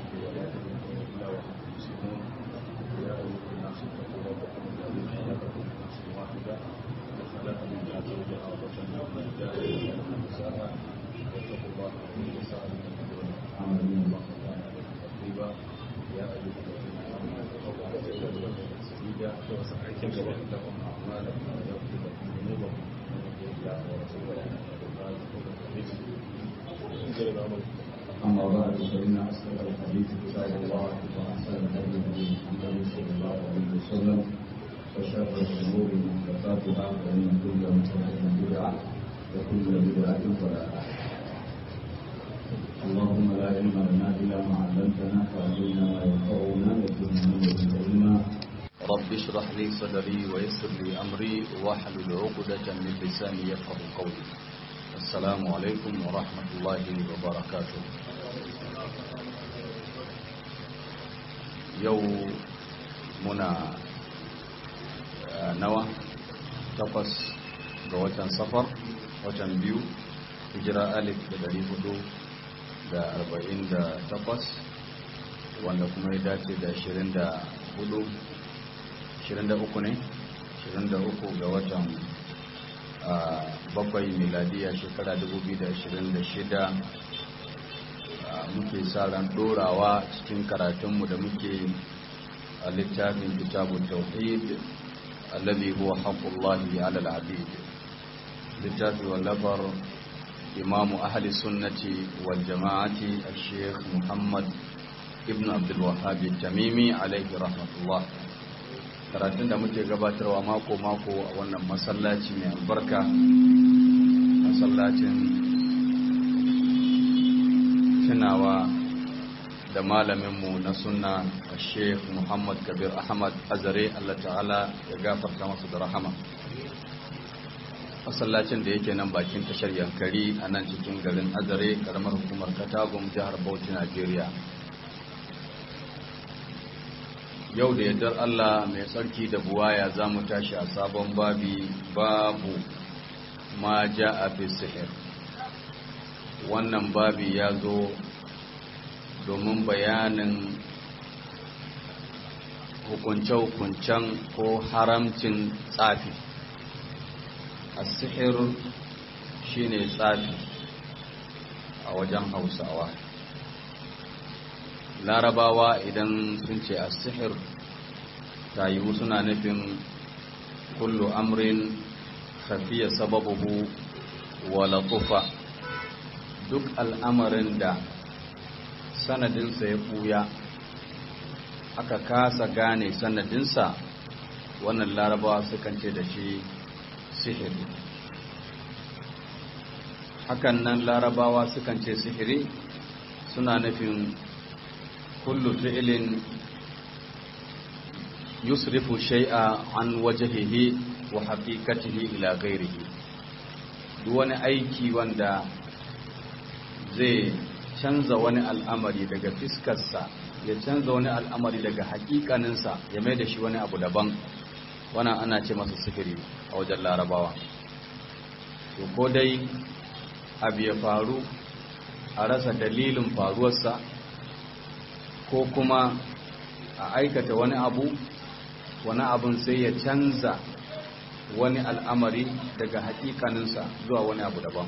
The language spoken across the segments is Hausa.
ولا تموتن إلا وأنتم مسلمون يا أيها الناس اتقوا ربكم الذي خلقكم من نفس واحدة وخلق منها زوجها وبث منهما رجالا ونساء واتقوا الله الذي تساءلون به والأرحام إن الله كان عليكم رقيبا يا أيها الذين آمنوا اتقوا الله وقولوا قولا سديدا يصلح لكم أعمالكم ويغفر لكم ذنوبكم ومن يطع الله ورسوله فقد فاز فوزا عظيما أما بعد فإن أصدق الحديث كتاب الله وأحسن الهدي هدي محمد صلى الله عليه وسلم وشر الأمور محدثاتها فإن كل محدثة بدعة وكل بدعة ضلالة اللهم لا علم لنا إلا ما علمتنا فعلمنا ما ينفعنا وزدنا من لدنك علما رب اشرح لي صدري ويسر لي أمري واحلل عقدة من لساني يفقه قولي السلام عليكم ورحمة الله وبركاته yau muna nawa takwas ga watan safar watan biyu hijira alif da dari hudu da arba'in da takwas wanda kuma ya dace da ashirin da hudu ashirin da uku ne ashirin da uku ga watan bakwai miladiya shekara dubu biyu da ashirin da shida muke sa ran dorawa cikin karatunmu da muke a littafin kitabun tauhid alladhi huwa haqqullahi 'ala al-'abid littafi wallafar imamu ahli sunnati wal jama'ati al-sheikh muhammad ibn abdul wahhab tamimi alayhi rahmatullah karatun da muke gabatarwa mako mako a wannan masallaci mai albarka masallacin tunawa da malaminmu na sunna a sheikh muhammad kabir ahmad azare allah ta'ala ya gafarta masu da rahama masallacin da yake nan bakin tashar yankari a nan cikin garin azare karamar hukumar katagun jihar bauchi najeriya yau da yardar allah mai tsarki da buwaya za mu tashi a sabon babi babu ma ja a fi sihir wannan babi ya zo domin bayanin hukunce-hukuncen ko haramcin tsafi a sihir shine tsafi a wajen hausawa larabawa idan sun ce a sihir ta yiwu suna nufin kullu amrin khafiya sababuhu wa latufa duk al'amarin da sanadinsa ya ɓuya aka kasa gane sanadinsa wannan larabawa sukan ce da shi sihiri hakan nan larabawa sukan ce sihiri suna nufin kullu fi'ilin yusrifu shay'a an wajhihi wa haqiqatihi ila ghairihi duk wani aiki wanda zai canza wani al'amari daga fiskarsa ya canza wani al'amari daga hakikaninsa ya mai da shi wani abu daban wannan ana ce masa sihiri a wajen larabawa to ko dai abu ya faru a rasa dalilin faruwarsa ko kuma a aikata wani abu wani abun sai ya canza wani al'amari daga hakikaninsa zuwa wani abu daban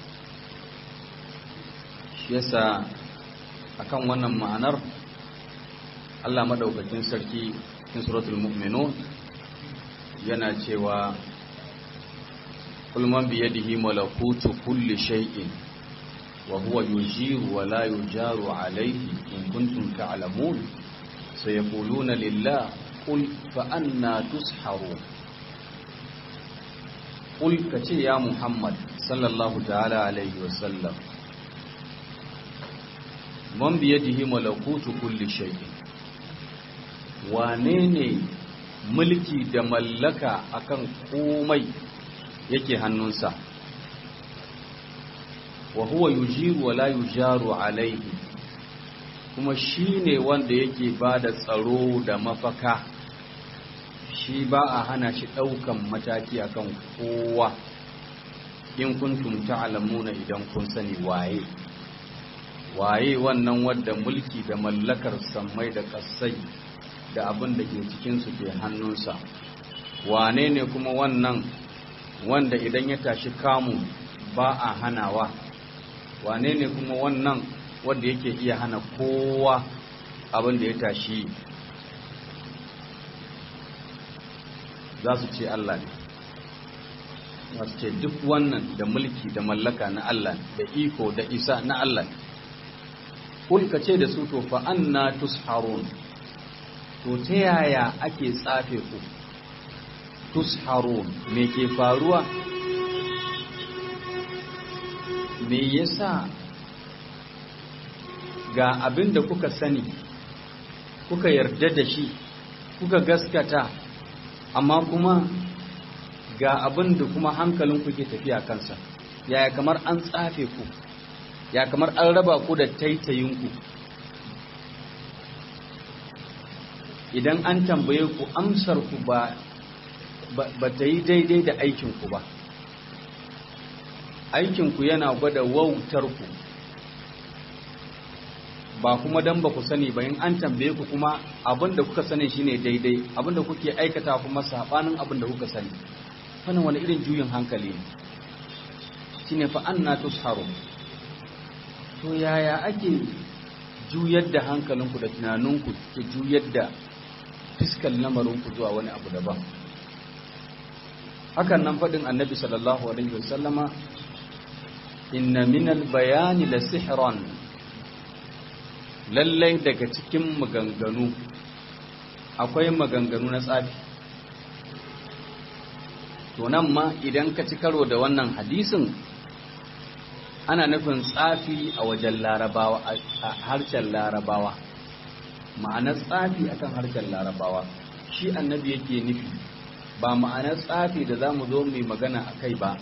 yasa akan wannan ma'anar Allah madaukakin sarki cikin suratul mu'minun yana cewa kul man bi yadihi malakutu kulli shay'in wa huwa yujiru wa la yujaru alayhi in kuntum ta'lamun sayaquluna lillah qul fa anna tusharun qul kace ya muhammad sallallahu ta'ala alayhi wa sallam man biyadihi malakutu kulli shay'in wane ne mulki da mallaka akan komai yake hannunsa wa huwa yujiru wa la yujaru alaihi kuma shine wanda yake bada tsaro da mafaka shi ba a hana shi daukan mataki akan kowa in kuntum ta'lamuna idan kun sani waye waye wannan wadda mulki da mallakar sammai da kasai da abin da ke cikinsu ke hannunsa wane ne kuma wannan wanda idan ya tashi kamu ba a hanawa wane ne kuma wannan wanda yake iya hana kowa abin da ya tashi za su ce Allah ne za su ce duk wannan da mulki da mallaka na Allah da iko da isa na Allah ne kulka ce da su to fa anna tusharun to ta yaya ake tsafe ku tusharun me ke faruwa me yasa ga abin da kuka sani kuka yarda da shi kuka gaskata amma kuma ga abin da kuma hankalinku ke tafiya kansa yaya kamar an tsafe ku ya kamar an raba ku da taitayinku idan an tambaye ku amsar ku ba ba ta yi daidai da aikinku ba aikinku yana gwada wautarku ba kuma dan ba ku sani ba in an tambaye ku kuma abinda kuka sani shine daidai abinda kuke aikata kuma sabanin abinda kuka sani wannan wani irin juyin hankali ne shine fa anna tusharu to yaya ake juyar da hankalinku da tunaninku ke juyar da fiskan lamarinku zuwa wani abu daban hakan nan faɗin annabi sallallahu alaihi wasallama inna minal bayani la sihran lallai daga cikin maganganu akwai maganganu na tsafi to nan ma idan ka ci karo da wannan hadisin ana nufin tsafi a wajen larabawa a harshen larabawa ma'anar tsafi akan harshen larabawa shi annabi yake nufi ba ma'anar tsafi da za mu zo mai magana a kai ba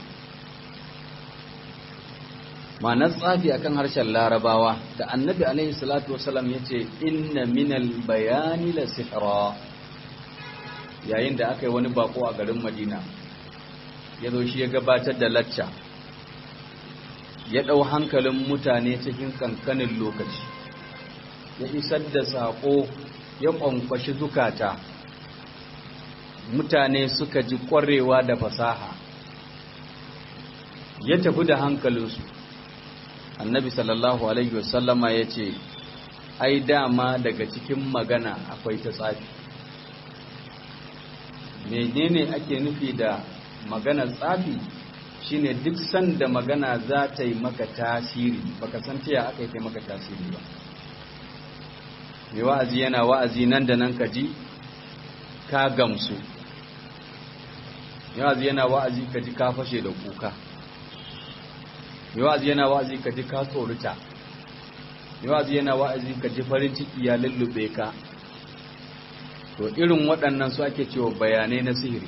ma'anar tsafi akan harshen larabawa da annabi alaihi salatu wasalam ya ce inna minal bayani la sihra yayin da aka yi wani bako a garin madina ya zo shi ya gabatar da lacca ya ɗau hankalin mutane cikin kankanin lokaci ya isar da saƙo ya ƙwanƙwashi zukata mutane suka ji ƙwarewa da fasaha ya tafi da hankalinsu annabi sallallahu alaihi wasallama ya ce ai dama daga cikin magana akwai ta tsafi menene ake nufi da maganar tsafi shine duk sanda magana za ta yi maka tasiri baka san taya aka yi maka tasiri ba mai wa'azi yana wa'azi nan da nan ka ji ka gamsu mai wa'azi yana wa'azi ka ji ka fashe da kuka mai wa'azi yana wa'azi ka ji ka tsorita mai wa'azi yana wa'azi ka ji farin ciki ya lullube ka to irin waɗannan su ake cewa bayanai na sihiri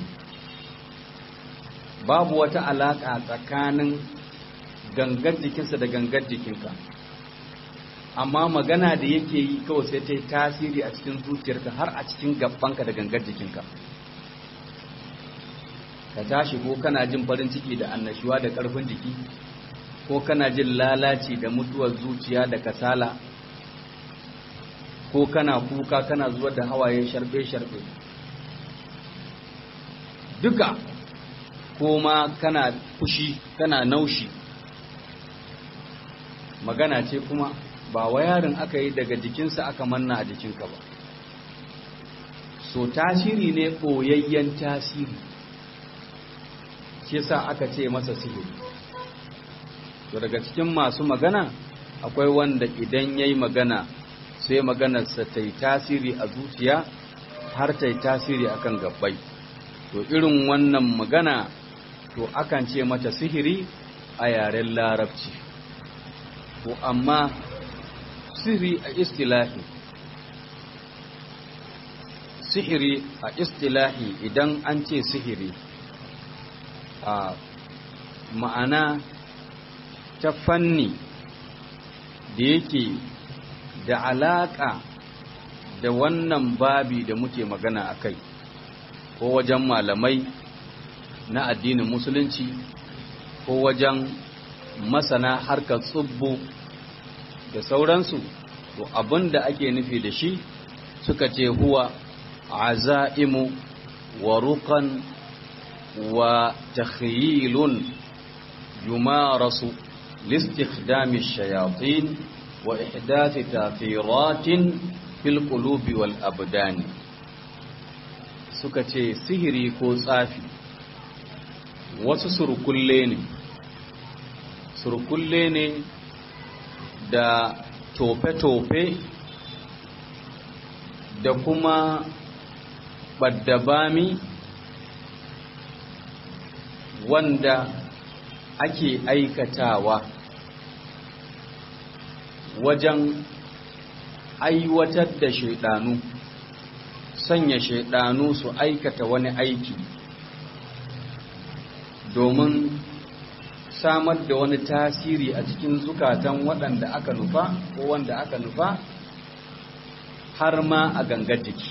babu wata alaƙa tsakanin gangar jikinsa da gangar jikinka amma magana da yake yi kawai sai ta yi tasiri a cikin zuciyarka har a cikin gabanka da gangar jikinka ka tashi ko kana jin farin ciki da annashuwa da ƙarfin jiki ko kana jin lalaci da mutuwar zuciya da kasala ko kana kuka kana zuwa da hawaye sharbe-sharbe duka ko ma kana fushi kana naushi magana ce kuma ba wayarin aka yi daga jikinsa aka manna a jikinka ba so tasiri ne ɓoyayyen tasiri shi sa aka ce masa sihiri to daga cikin masu magana akwai wanda idan ya yi magana sai maganarsa ta yi tasiri a zuciya har ta yi tasiri akan gabbai to irin wannan magana to akan ce mata sihiri a yaren larabci to amma sihiri a istilahi sihiri a istilahi idan an ce sihiri a ma'ana ta fanni da yake da alaƙa da wannan babi da muke magana a kai ko wajen malamai na addinin musulunci ko wajen masana harkar tsubbu da sauransu to abin da ake nufi da shi suka ce huwa azaimu wa ruqan wa takhyilun yumarasu لاستخدام الشياطين وإحداث تاثيرات في القلوب والأبدان suka ce sihiri ko tsafi wasu surkulle ne surkulle ne da tofe-tofe da kuma ɓaddabami wanda ake aikatawa wajen aiwatar da shaidanu sanya shaidanu su aikata wani aiki domin samar da wani tasiri a cikin zukatan waɗanda aka nufa ko wanda aka nufa har ma a gangar jiki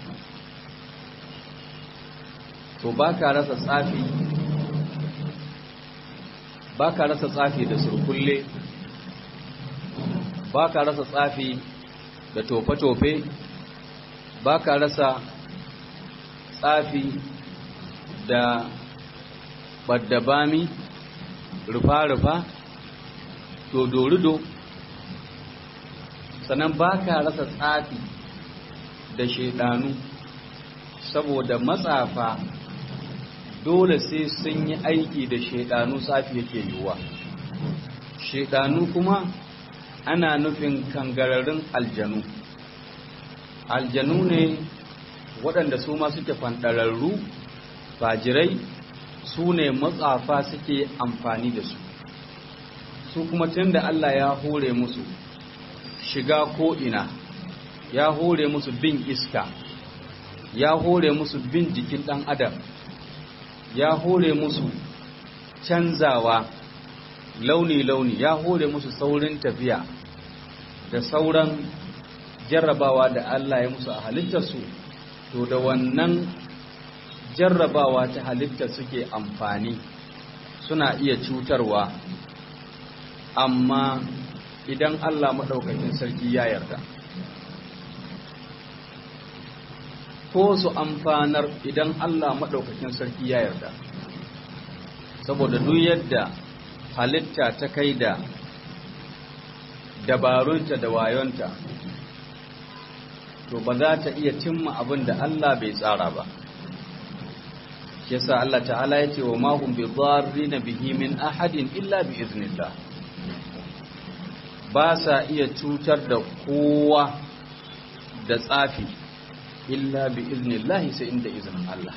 to ba ka rasa tsafi ba ka rasa tsafi da surkulle ba ka rasa tsafi da tofe-tofe ba ka rasa tsafi da ɓaddabami rufa-rufa dodorido sannan ba ka rasa tsafi da shaidanu saboda matsafa dole sai sun yi aiki da shaidanu tsafi yake yiwuwa shaidanu kuma ana nufin kangararin aljanu aljanu ne waɗanda su ma suke fanɗararru fajirai su ne matsafa suke amfani da su su kuma tun da Allah ya hore musu shiga ko'ina ya hore musu bin iska ya hore musu bin jikin ɗan adam ya hore musu canzawa launi-launi ya hore musu saurin tafiya da sauran jarrabawa da Allah ya musu a halittarsu to da wannan jarrabawa ta halitta suke amfani suna iya cutarwa amma idan Allah maɗaukakin sarki ya yarda ko su amfanar idan Allah maɗaukakin sarki ya yarda saboda duk yadda halitta ta kai da dabarunta da wayonta to ba za ta iya cimma abin da Allah bai tsara ba shi yasa Allah ta'ala ya ce wa ma hum bi dharrina bihi min ahadin illa bi iznillah ba sa iya cutar da kowa da tsafi illa bi iznillah sai inda izinin Allah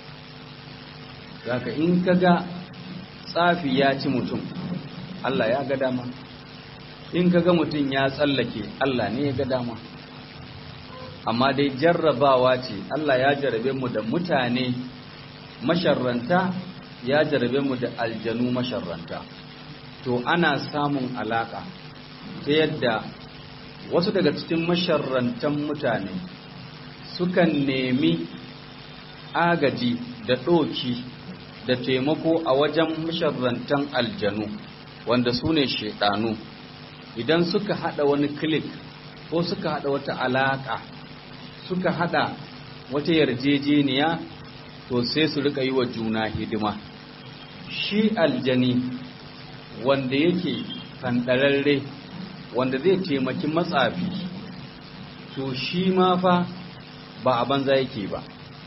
zaka in kaga tsafi ya ci mutum Allah ya ga dama in kaga mutum ya tsallake Allah ne ya ga dama amma dai jarrabawa ce Allah ya jarrabe mu da mutane masharranta ya jarrabe mu da aljanu masharranta to ana samun alaka ta yadda wasu daga cikin masharrantan mutane sukan nemi agaji da ɗoki da taimako a wajen masharrantan aljanu wanda su ne shaidanu idan suka hada wani klik ko suka hada wata alaka suka hada wata yarjejeniya to sai su rika yi wa juna hidima shi aljani wanda yake fandararre wanda zai taimaki matsafi to shi ma fa ba a banza yake ba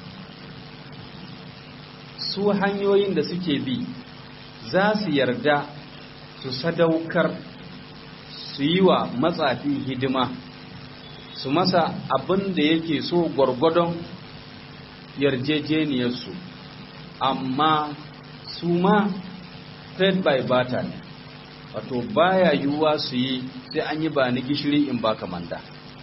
su hanyoyin da suke bi za su yarda su sadaukar su yi wa matsafi hidima su masa abin da yake so gwargwadon yarjejeniyarsu amma su ma trade by barter ne wato baya yiwuwa su yi sai an yi ba ni gishiri in ba manda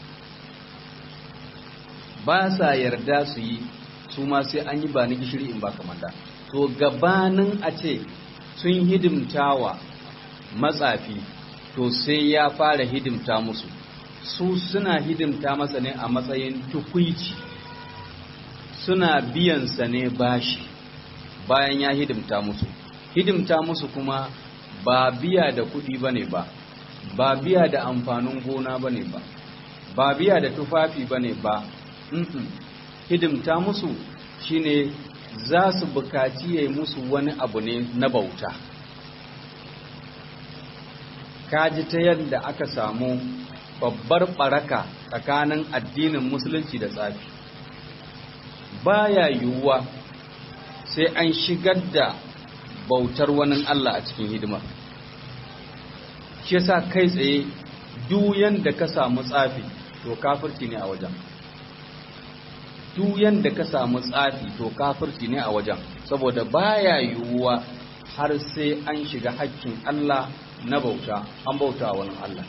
ba sa yarda su yi su ma sai an yi ba ni gishiri in ba manda to gabanin a ce sun hidimtawa matsafi to sai ya fara hidimta musu su suna hidimta masa ne a matsayin tukwici suna biyansa ne bashi bayan ya hidimta musu hidimta musu kuma ba biya da kuɗi ba ne ba ba biya da amfanin gona ba ne ba ba biya da tufafi ba ne ba hidimta musu shine za su bukaci ya yi musu wani abu ne na bauta kaji ta yadda aka samu babbar baraka tsakanin addinin musulunci da tsafi baya yiwuwa sai an shigar da bautar wani Allah a cikin hidimar shi yasa kai tsaye duk da ka samu tsafi to kafirci ne a wajen duk da ka samu tsafi to kafirci ne a wajen saboda baya yiwuwa har sai an shiga hakkin Allah na bauta an bauta wani Allah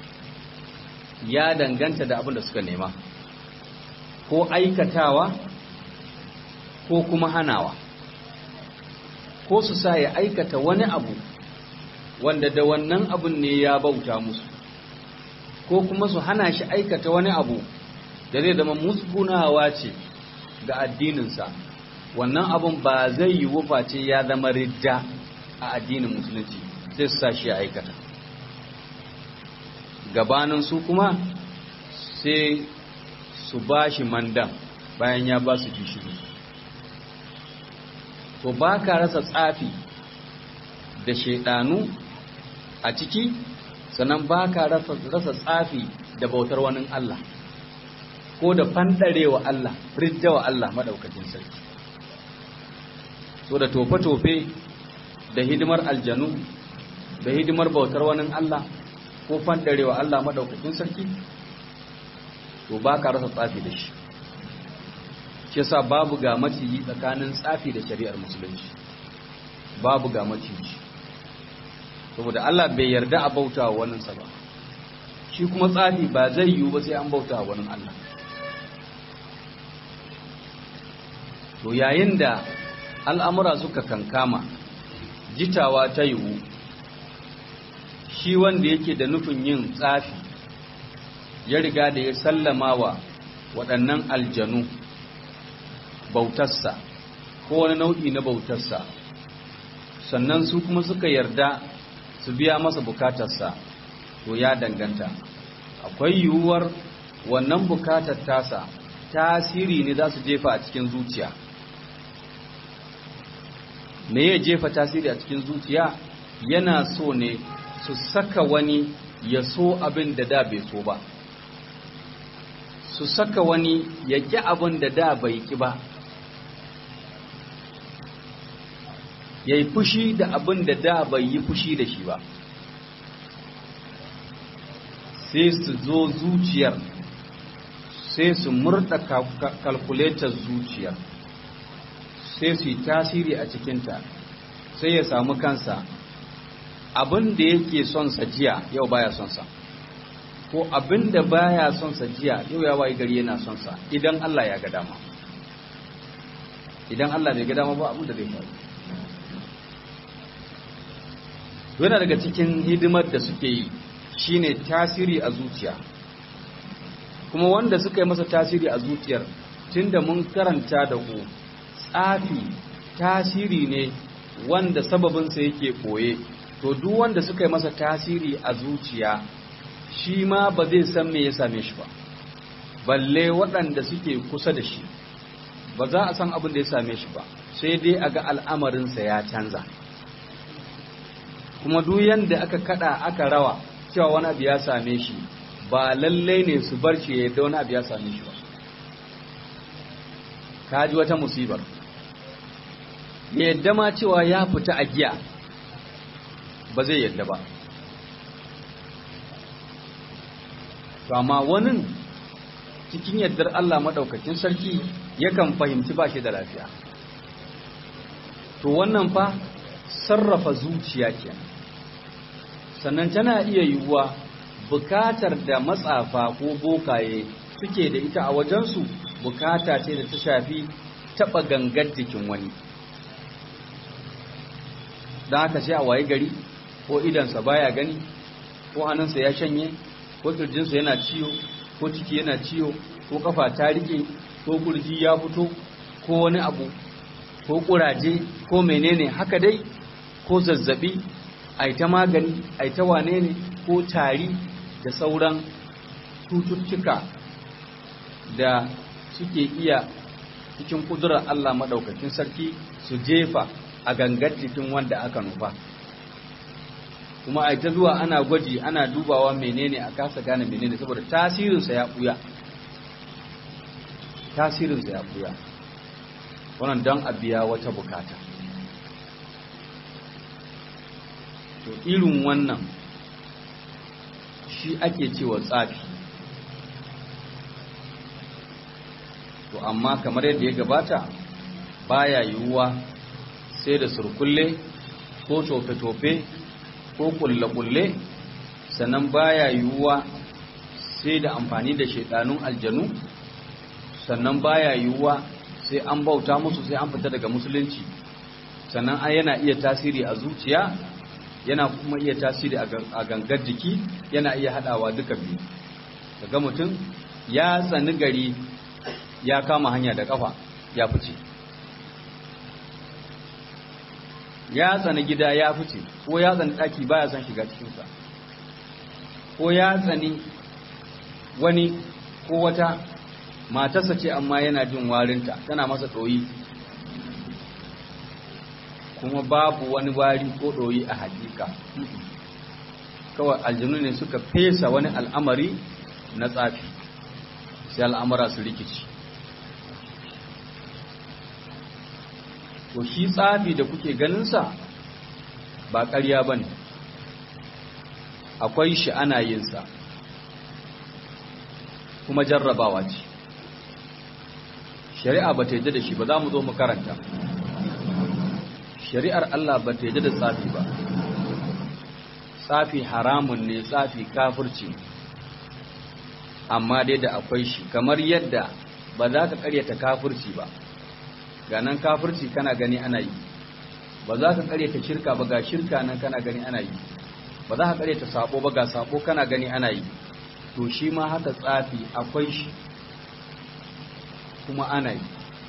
ya danganta da abin da suka nema ko aikatawa ko kuma hanawa ko su sa ya aikata wani abu wanda da wannan abun ne ya bauta musu ko kuma su hana shi aikata wani abu da zai zama musgunawa ce ga addininsa wannan abun ba zai yi wuface ya zama ridda a addinin musulunci sai su sa shi ya aikata gabanin su kuma sai su ba shi mandan bayan ya ba su gishiri to ba ka rasa tsafi da shaidanu a ciki sannan ba ka rasa tsafi da bautar wani Allah ko da fandarewa Allah riddawa Allah maɗaukacin sarki so da tofe-tofe da hidimar aljanu da hidimar bautar wani Allah ko fandarewa Allah maɗaukacin sarki to ba ka rasa tsafi da shi shi yasa babu ga maciji tsakanin tsafi da shari'ar musulunci babu ga maciji saboda Allah bai yarda a bauta wa waninsa ba shi kuma tsafi ba zai yiwu ba sai an bauta wa wani Allah to yayin da al'amura suka kankama jitawa ta yiwu shi wanda yake da nufin yin tsafi ya riga da ya sallama wa waɗannan aljanu bautarsa ko wani nau'i na bautarsa sannan su kuma suka yarda su biya masa bukatarsa to ya danganta akwai yiwuwar wannan bukatar tasa tasiri ne za su jefa a cikin zuciya me ya jefa tasiri a cikin zuciya yana so ne su saka wani ya so abin da da bai so ba su saka wani ya ƙi abin da da bai ƙi ba ya yi fushi da abin da da bai yi fushi da shi ba sai su zo zuciyar sai su murda kalkuletar zuciyar sai su yi tasiri a cikinta sai ya samu kansa abin da yake son sa jiya yau baya son sa ko abin da baya son sa jiya yau ya wayi gari yana son sa idan Allah ya ga dama idan Allah bai ga dama ba abin da zai faru yana daga cikin hidimar da suke yi shine tasiri a zuciya kuma wanda suka yi masa tasiri a zuciyar tunda mun karanta da ku tsafi tasiri ne wanda sababinsa yake koye to duk wanda suka yi masa tasiri a zuciya shi ma ba zai san me ya same shi ba balle waɗanda suke kusa da shi ba za a san abin da ya same shi ba sai dai a ga al'amarinsa ya canza kuma duk yanda aka kada aka rawa cewa wani abu ya same shi ba lallai ne su bar shi yadda wani abu ya same shi ba ka ji wata musibar yadda ma cewa ya fita a giya ba zai yadda ba amma wani cikin yardar Allah maɗaukakin sarki yakan fahimci ba shi da lafiya to wannan fa sarrafa zuciya kenan sannan tana iya yiwuwa bukatar da matsafa ko bokaye suke da ita a wajensu bukata ce da ta shafi taɓa gangar jikin wani don haka sai a waye gari ko idansa baya gani ko hannunsa ya shanye ko kirjinsa yana ciwo ko ciki yana ciwo ko kafa ta rike ko kurji ya fito ko wani abu ko kuraje ko menene haka dai ko zazzabi ai ta magani ai ta wane ne ko tari da sauran cututtuka da suke iya cikin kudurar Allah maɗaukakin sarki su jefa a gangar jikin wanda aka nufa kuma a ta zuwa ana gwaji ana dubawa menene a kasa gane menene saboda tasirinsa ya ɓuya tasirinsa ya ɓuya wannan don a biya wata bukata to irin wannan shi ake cewa tsafi to amma kamar yadda ya gabata baya yiwuwa sai da surkulle ko tofe-tofe ko kulle-kulle sannan baya yiwuwa sai da amfani da shaidanun aljanu sannan baya yiwuwa sai an bauta musu sai an fita daga musulunci sannan an yana iya tasiri a zuciya yana kuma iya tasiri a gangar jiki yana iya hadawa duka biyu daga mutum ya tsani gari ya kama hanya da kafa ya fice ya tsani gida ya fice ko ya tsani daki baya son shiga cikinsa ko ya tsani wani ko wata matarsa ce amma yana jin warinta tana masa ɗoyi kuma babu wani wari ko ɗoyi a hakika kawai aljanu ne suka fesa wani al'amari na tsafi sai al'amura su rikici to shi tsafi da kuke ganinsa ba ƙarya ba ne akwai shi ana yinsa kuma jarrabawa ce shari'a ba ta yadda da shi ba za mu zo mu karanta shari'ar Allah ba ta yadda da tsafi ba tsafi haramun ne tsafi kafirci amma dai da akwai shi kamar yadda ba za ka karyata kafirci ba ga nan kafirci kana gani ana yi ba za ka karyata shirka ba ga shirka nan kana gani ana yi ba za ka karyata sabo ba ga sabo kana gani ana yi to shi ma haka tsafi akwai shi kuma ana yi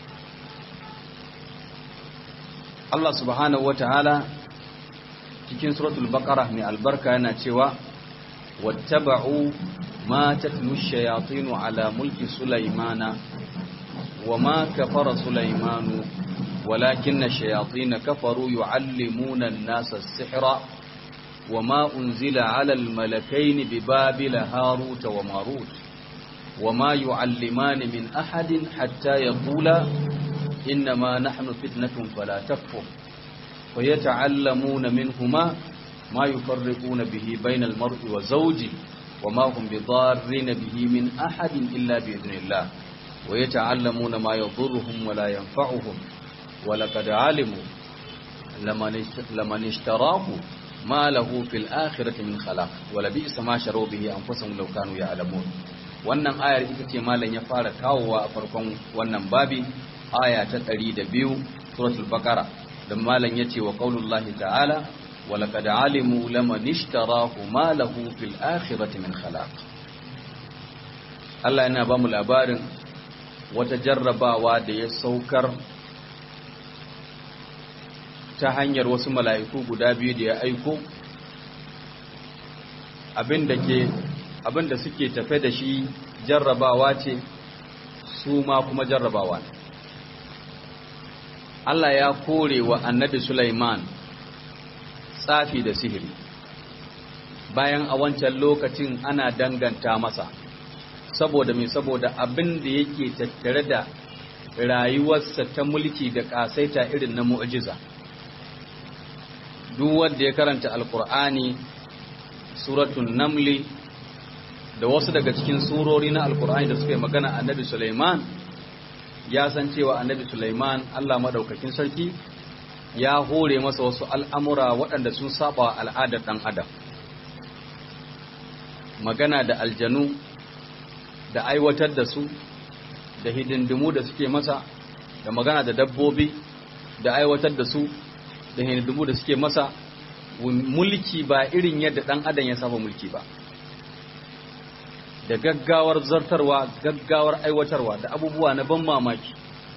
Allah subhanahu wataala cikin suratul baqara mai albarka yana cewa wattaba'u ma tatlu ash-shayatin ala mulki sulaymana wama kafara sulaymanu walakin ash-shayatin kafaru yu'allimuna an-nasa as-sihra wama unzila 'ala al-malakayn bibabil harut wa marut وما يعلمان من أحد حتى يقولا إنما نحن فتنة فلا تكفر ويتعلمون منهما ما يفرقون به بين المرء وزوجه وما هم بضارين به من أحد إلا بإذن الله ويتعلمون ما يضرهم ولا ينفعهم ولقد علموا لمن اشتراه ما له في الآخرة من خلاق ولبئس ما شروا به أنفسهم لو كانوا يعلمون wannan ayar ita ce malam ya fara kawowa a farkon wannan babi aya ta 102 suratul baqara da malam yace wa qaulullahi ta'ala wa laqad alimu laman ishtarahu ma lahu fil akhirati min khalaq Allah yana ba mu labarin wata jarrabawa da ya saukar ta hanyar wasu mala'iku guda biyu da ya aiko abinda ke abinda suke tafe da shi jarrabawa ce su ma kuma jarrabawa ne Allah ya kore wa annabi Sulaiman tsafi da sihiri bayan a wancan lokacin ana danganta masa saboda mai saboda abin da yake tattare da rayuwarsa ta mulki da kasaita irin na mu'jiza duk wanda ya karanta alkur'ani suratul namli da wasu daga cikin surori na alkur'ani da suka yi magana annabi Sulaiman ya san cewa annabi Sulaiman Allah madaukakin sarki ya hore masa wasu al'amura waɗanda sun saba al'adar ɗan adam magana da aljanu da aiwatar da su da hidindimu da suke masa da magana da dabbobi da aiwatar da su da hidindimu da suke masa mulki ba irin yadda ɗan adam ya saba mulki ba da gaggawar zartarwa gaggawar aiwatarwa da abubuwa na ban mamaki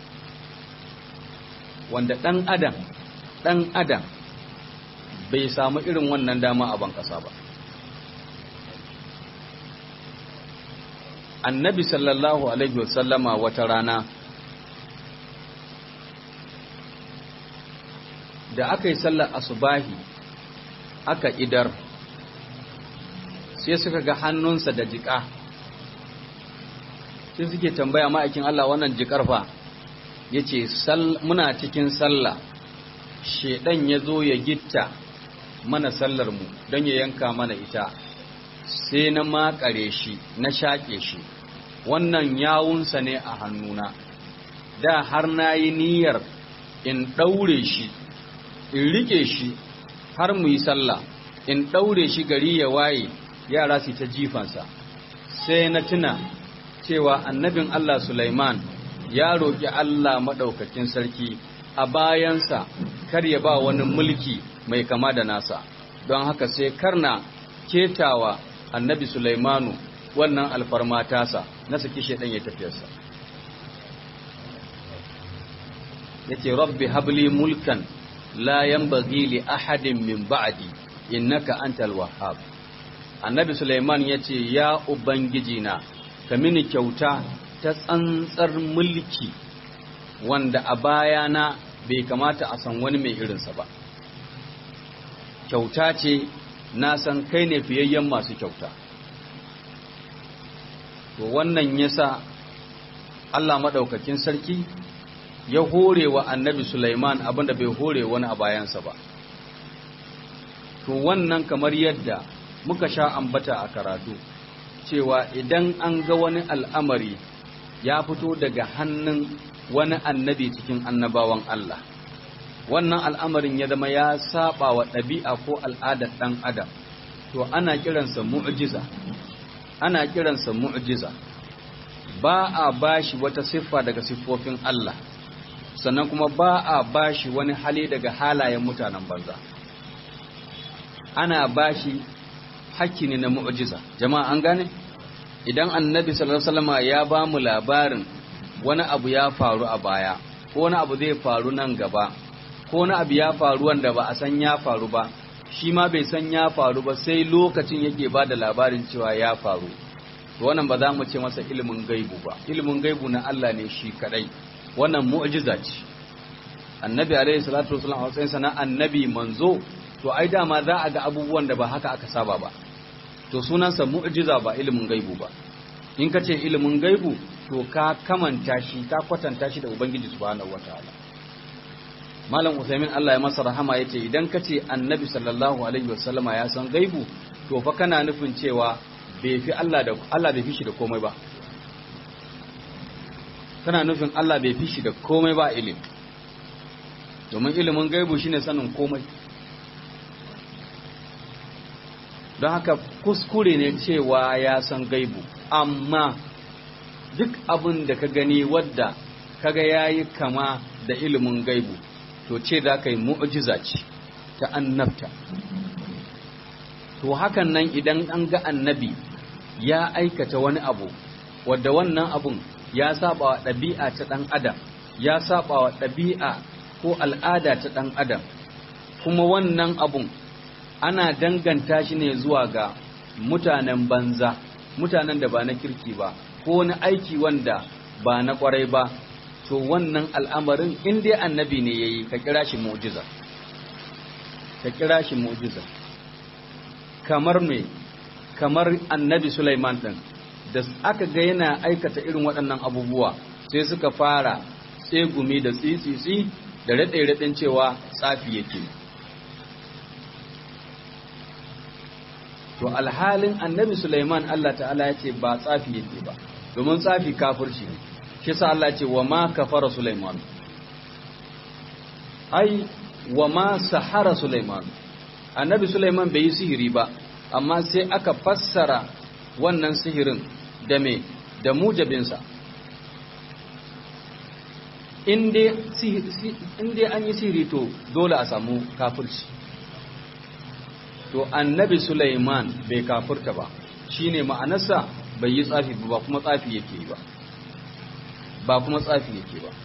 wanda ɗan adam ɗan adam bai samu irin wannan dama a ban ƙasa ba annabi sallallahu alaihi wasallama wata rana da aka yi sallar asubahi aka idar sai suka ga hannunsa da jika sai suke tambaya ma'aikin Allah wannan jikar fa ya ce muna cikin sallah shedan ya zo ya gitta mana sallar mu don ya yanka mana ita sai na makare shi na shaƙe shi wannan yawunsa ne a hannuna da har na yi niyyar in ɗaure shi in rike shi har mu yi sallah in ɗaure shi gari ya waye yara su ta jifansa sai na tuna cewa annabin Allah Sulaiman ya roƙi Allah maɗaukakin sarki a bayansa kar ya ba wani mulki mai kama da nasa don haka sai karna ketawa annabi Sulaimanu wannan alfarma tasa na saki shaidan ya tafiyarsa yace rabbi habli mulkan la yanbaghi li ahadin min ba'di innaka antal wahhab annabi Sulaiman yace ya ubangiji na ka mini kyauta ta tsantsar mulki wanda a bayana bai kamata a san wani mai irinsa ba kyauta ce na san kai ne fiyayyen masu kyauta to wannan yasa Allah maɗaukakin sarki ya hore wa annabi Sulaiman abinda bai hore wani a bayansa ba to wannan kamar yadda muka sha ambata a karatu cewa idan an ga wani al'amari ya fito daga hannun wani annabi cikin annabawan Allah wannan al'amarin ya zama ya saba wa ɗabi'a ko al'adar ɗan adam to ana kiransa mu'jiza ana kiransa mu'jiza ba a bashi wata siffa daga siffofin Allah sannan kuma ba a bashi wani hali daga halayen mutanen banza ana bashi hakki ne na mu'jiza jama'a an gane idan annabi sallallahu alaihi wasallam ya ba mu labarin wani abu ya faru a baya ko wani abu zai faru nan gaba ko wani abu ya faru wanda ba a san ya faru ba shi ma bai san ya faru ba sai lokacin yake ba da labarin cewa ya faru to wannan ba za mu ce masa ilimin gaibu ba ilimin gaibu na Allah ne shi kadai wannan mu'jiza ce annabi alaihi salatu wasallam a matsayin sana annabi manzo to ai dama za a ga abubuwan da ba haka aka saba ba to sunansa mu'jiza ba ilimin gaibu ba in ka ce ilimin gaibu to ka kamanta shi ka kwatanta shi da ubangiji subhanahu wataala malam usaimin Allah ya masa rahama yace idan ka ce annabi sallallahu alaihi wasallama ya san gaibu to fa kana nufin cewa bai fi Allah da Allah bai fi shi da komai ba kana nufin Allah bai fi shi da komai ba ilimi domin ilimin gaibu shine sanin komai don haka kuskure ne cewa ya san gaibu amma duk abin da ka gani wadda kaga yayi kama da ilimin gaibu to ce za ka yi mu'jiza ce ta annabta to hakan nan idan an ga annabi ya aikata wani abu wadda wannan abun ya saba wa ɗabi'a ta ɗan adam ya saba wa ɗabi'a ko al'ada ta ɗan adam kuma wannan abun ana danganta shi ne zuwa ga mutanen banza mutanen da ba na kirki ba ko wani aiki wanda ba na kwarai ba to wannan al'amarin in dai annabi ne yayi ka kira shi mu'jiza ka kira shi mu'jiza kamar me kamar annabi Sulaiman din da aka ga yana aikata irin waɗannan abubuwa sai suka fara tsegumi da tsitsitsi da raɗe-raɗin cewa tsafi yake to alhalin annabi Sulaiman Allah ta'ala ya ce ba tsafi yake ba domin tsafi kafirci ne shi sa Allah ce wa ma kafara Sulaiman ai wa ma sahara Sulaiman annabi Sulaiman bai yi sihiri ba amma sai aka fassara wannan sihirin da me da mujabinsa in dai an yi sihiri to dole a samu kafirci to annabi Sulaiman bai kafirta ba shine ma'anarsa bai yi tsafi ba kuma tsafi yake ba ba kuma tsafi yake ba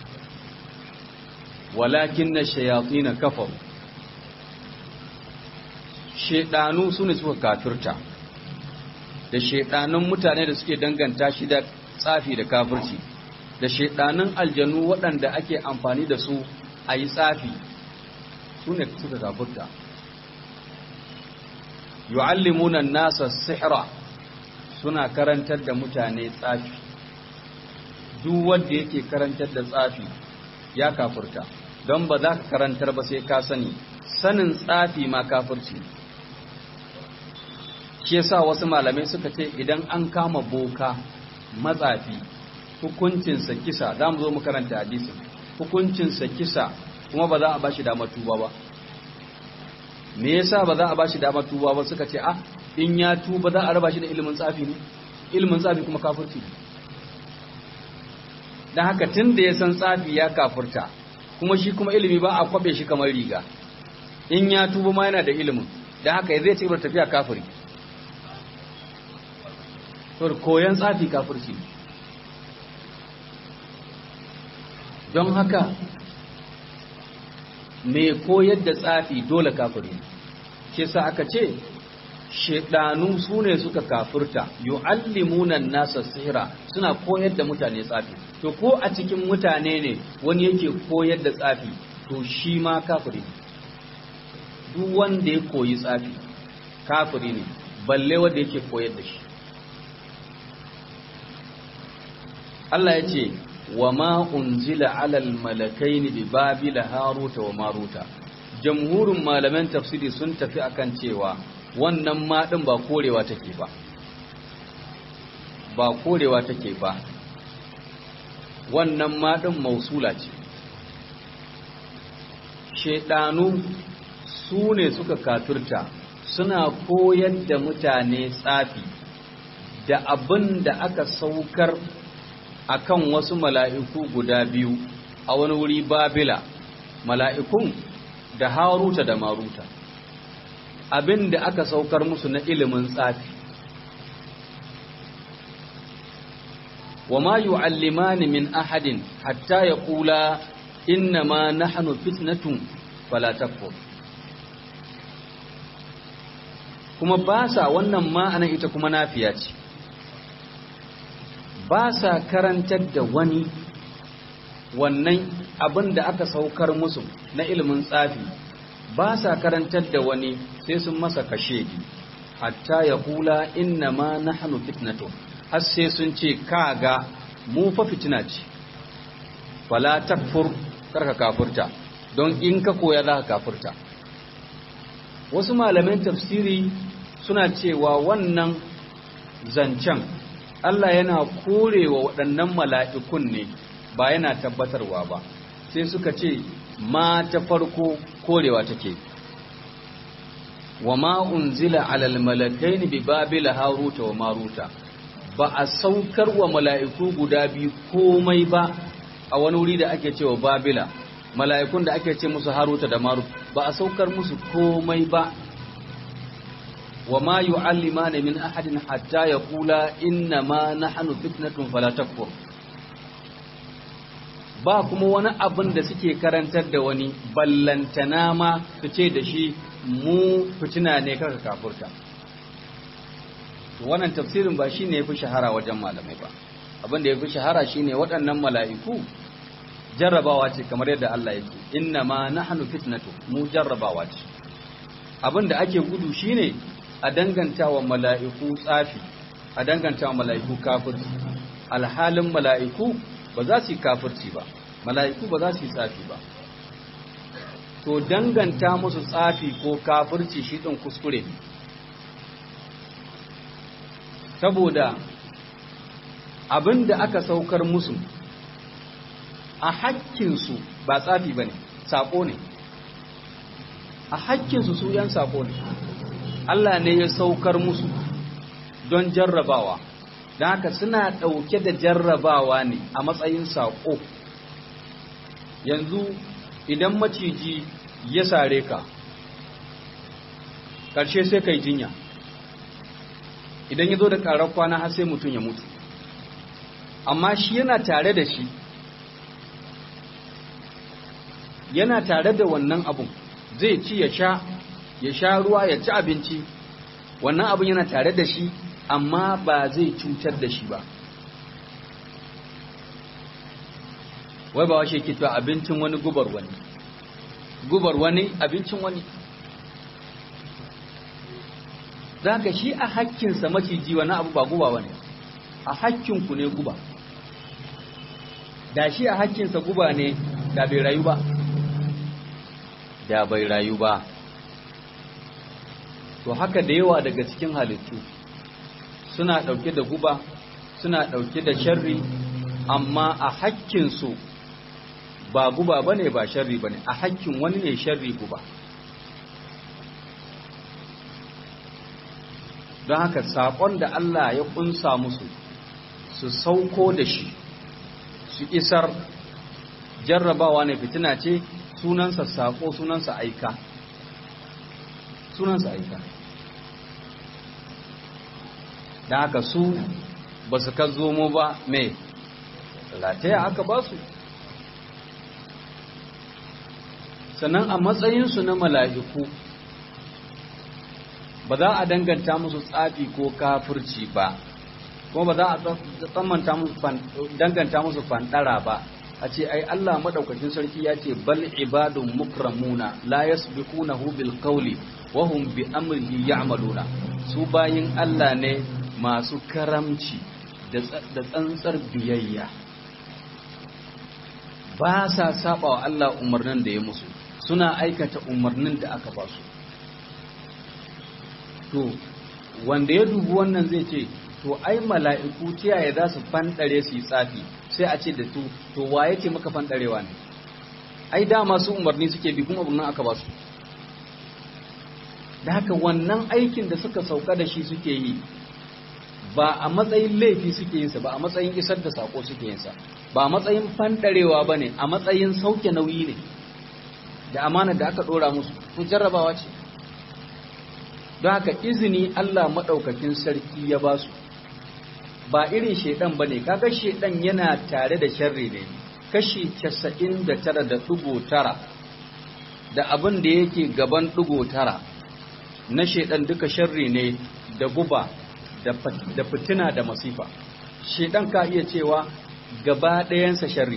walakin na shayatsi na kafar shedanu su ne suka kafirta da shaidanun mutane da suke danganta shi da tsafi da kafirci da shaidanun aljanu waɗanda ake amfani da su a yi tsafi su ne suka kafirta yu'allimuna nasa sihra suna karantar da mutane tsafi duk wanda yake karantar da tsafi ya kafirta don ba za ka karantar ba sai ka sani sanin tsafi ma kafirci shi yasa wasu malamai suka ce idan an kama boka matsafi hukuncinsa kisa za mu zo mu karanta hadisin hukuncinsa kisa kuma ba za a bashi damar tuba ba me yasa ba za a bashi damar tuba ba suka ce ah in ya tuba za a raba shi da ilimin tsafi ne ilimin tsafi kuma kafirci ne dan haka tun da ya san tsafi ya kafirta kuma shi kuma ilimi ba a kwabe shi kamar riga in ya tuba ma yana da ilimin dan haka zai ci gaba tafiya kafiri to koyan tsafi kafirci ne don haka mai koyar da tsafi dole kafiri ke sa aka ce shedanu su ne suka kafirta yu'allimuna nasa sihira suna koyar da mutane tsafi to ko a cikin mutane ne wani yake koyar da tsafi to shi ma kafiri duk wanda ya koyi tsafi kafiri ne balle wanda yake koyar da shi Allah ya ce wa ma unzila alal malakaini bi babila haruta wa maruta jamhurin malaman tafsiri sun tafi akan cewa wannan ma din ba korewa take ba ba korewa take ba wannan ma din mausula ce shedanu su ne suka kafirta suna koyar da mutane tsafi da abin da aka saukar akan wasu mala'iku guda biyu a wani wuri babila mala'ikun da haruta da maruta abin da aka saukar musu na ilimin tsafi wa ma yu'allimani min ahadin hatta ya kula inna ma nahnu fitnatun fala takfur kuma ba sa wannan ma'anan ita kuma nafiya ce ba sa karantar da wani wannan abin da aka saukar musu na ilimin tsafi ba sa karantar da wani sai sun masa kashe hatta ya kula inna ma nahnu fitnatun har sai sun ce kaga mu fa fitina ce fala takfur karka kafurta don in ka koya za ka kafurta wasu malaman tafsiri suna cewa wannan zancen Allah yana korewa waɗannan mala'ikun ne ba yana tabbatarwa ba sai suka ce ma ta farko korewa take wa ma unzila alal malakaini bi babila haruta wa maruta ba a saukar wa mala'iku guda biyu komai ba a wani wuri da ake cewa babila mala'ikun da ake ce musu haruta da marut ba a saukar musu komai ba wa ma yu'allimani min ahadin hatta yaqula inna ma nahnu fitnatun fala takfur ba kuma wani abin da suke karantar da wani ballantana ma su ce da shi mu fitina ne kaka kafurta wannan tafsirin ba shine yafi shahara wajen malamai ba abin da yafi shahara shine waɗannan mala'iku jarrabawa ce kamar yadda Allah yake inna ma nahnu fitnatu mu jarrabawa ce abin da ake gudu shine a danganta wa mala'iku tsafi a danganta wa mala'iku kafirci alhalin mala'iku ba za su yi kafirci ba mala'iku ba za su yi tsafi ba to danganta musu tsafi ko kafirci shi ɗin kuskure saboda abin da aka saukar musu a hakkinsu ba tsafi ba ne saƙo ne a hakkinsu su ‘yan saƙo ne Allah ne ya saukar musu don jarrabawa don haka suna ɗauke da jarrabawa ne a matsayin saƙo yanzu idan maciji ya sare ka ƙarshe sai kai jinya idan ya zo da ƙarar kwana har sai mutum ya mutu amma shi yana tare da shi yana tare da wannan abun zai ci ya sha ya sha ruwa ya ci abinci wannan abun yana tare da shi amma ba zai cutar da shi ba wai ba washe ke cewa abincin wani gubar wani gubar wani abincin wani za ka shi a hakkinsa maciji wani abu ba guba wani a hakkinku ne guba da shi a hakkinsa guba ne da bai rayu ba da bai rayu ba to haka da yawa daga cikin halittu suna ɗauke da guba suna ɗauke da sharri amma a hakkinsu ba guba ba ne ba sharri ba ne a hakkin wani ne sharri guba don haka saƙon da Allah ya ƙunsa musu su sauko da shi su isar jarrabawa ne fitina ce sunansa saƙo sunansa aika sunansa aika da haka su ba su ka zomo ba mai lataya aka ba su sannan a matsayinsu na mala'iku ba za a danganta musu tsafi ko kafirci ba kuma ba za a tsammanta musu danganta musu fandara ba a ce ai Allah madaukakin sarki ya ce bal ibadun mukramuna la yasbiqunahu bil qawli wa hum bi amrihi ya'maluna su bayin Allah ne masu karamci da tsantsar biyayya ba sa saba wa Allah umarnin da ya musu suna aikata umarnin da aka ba su to wanda ya dubi wannan zai ce to ai mala'iku tiyaye za su fanɗare su yi tsafi sai a ce da tu to waye ce maka fanɗarewa ne ai dama su umarni suke bi kuma umarnin aka ba su da haka wannan aikin da suka sauka da shi suke yi ba a matsayin laifi suke yinsa ba a matsayin isar da sako suke yinsa ba a matsayin fanɗarewa ba ne a matsayin sauke nauyi ne da amana da aka ɗora musu ko jarrabawa ce don haka izini Allah maɗaukakin sarki ya ba su ba irin shaidan ba ne kaga shaidan yana tare da sharri ne kashi casa'in da tara da ɗigo tara da abin da yake gaban ɗigo tara na shaidan duka sharri ne da guba da fitina da masifa shaidan ka iya cewa gaba ɗayansa sharri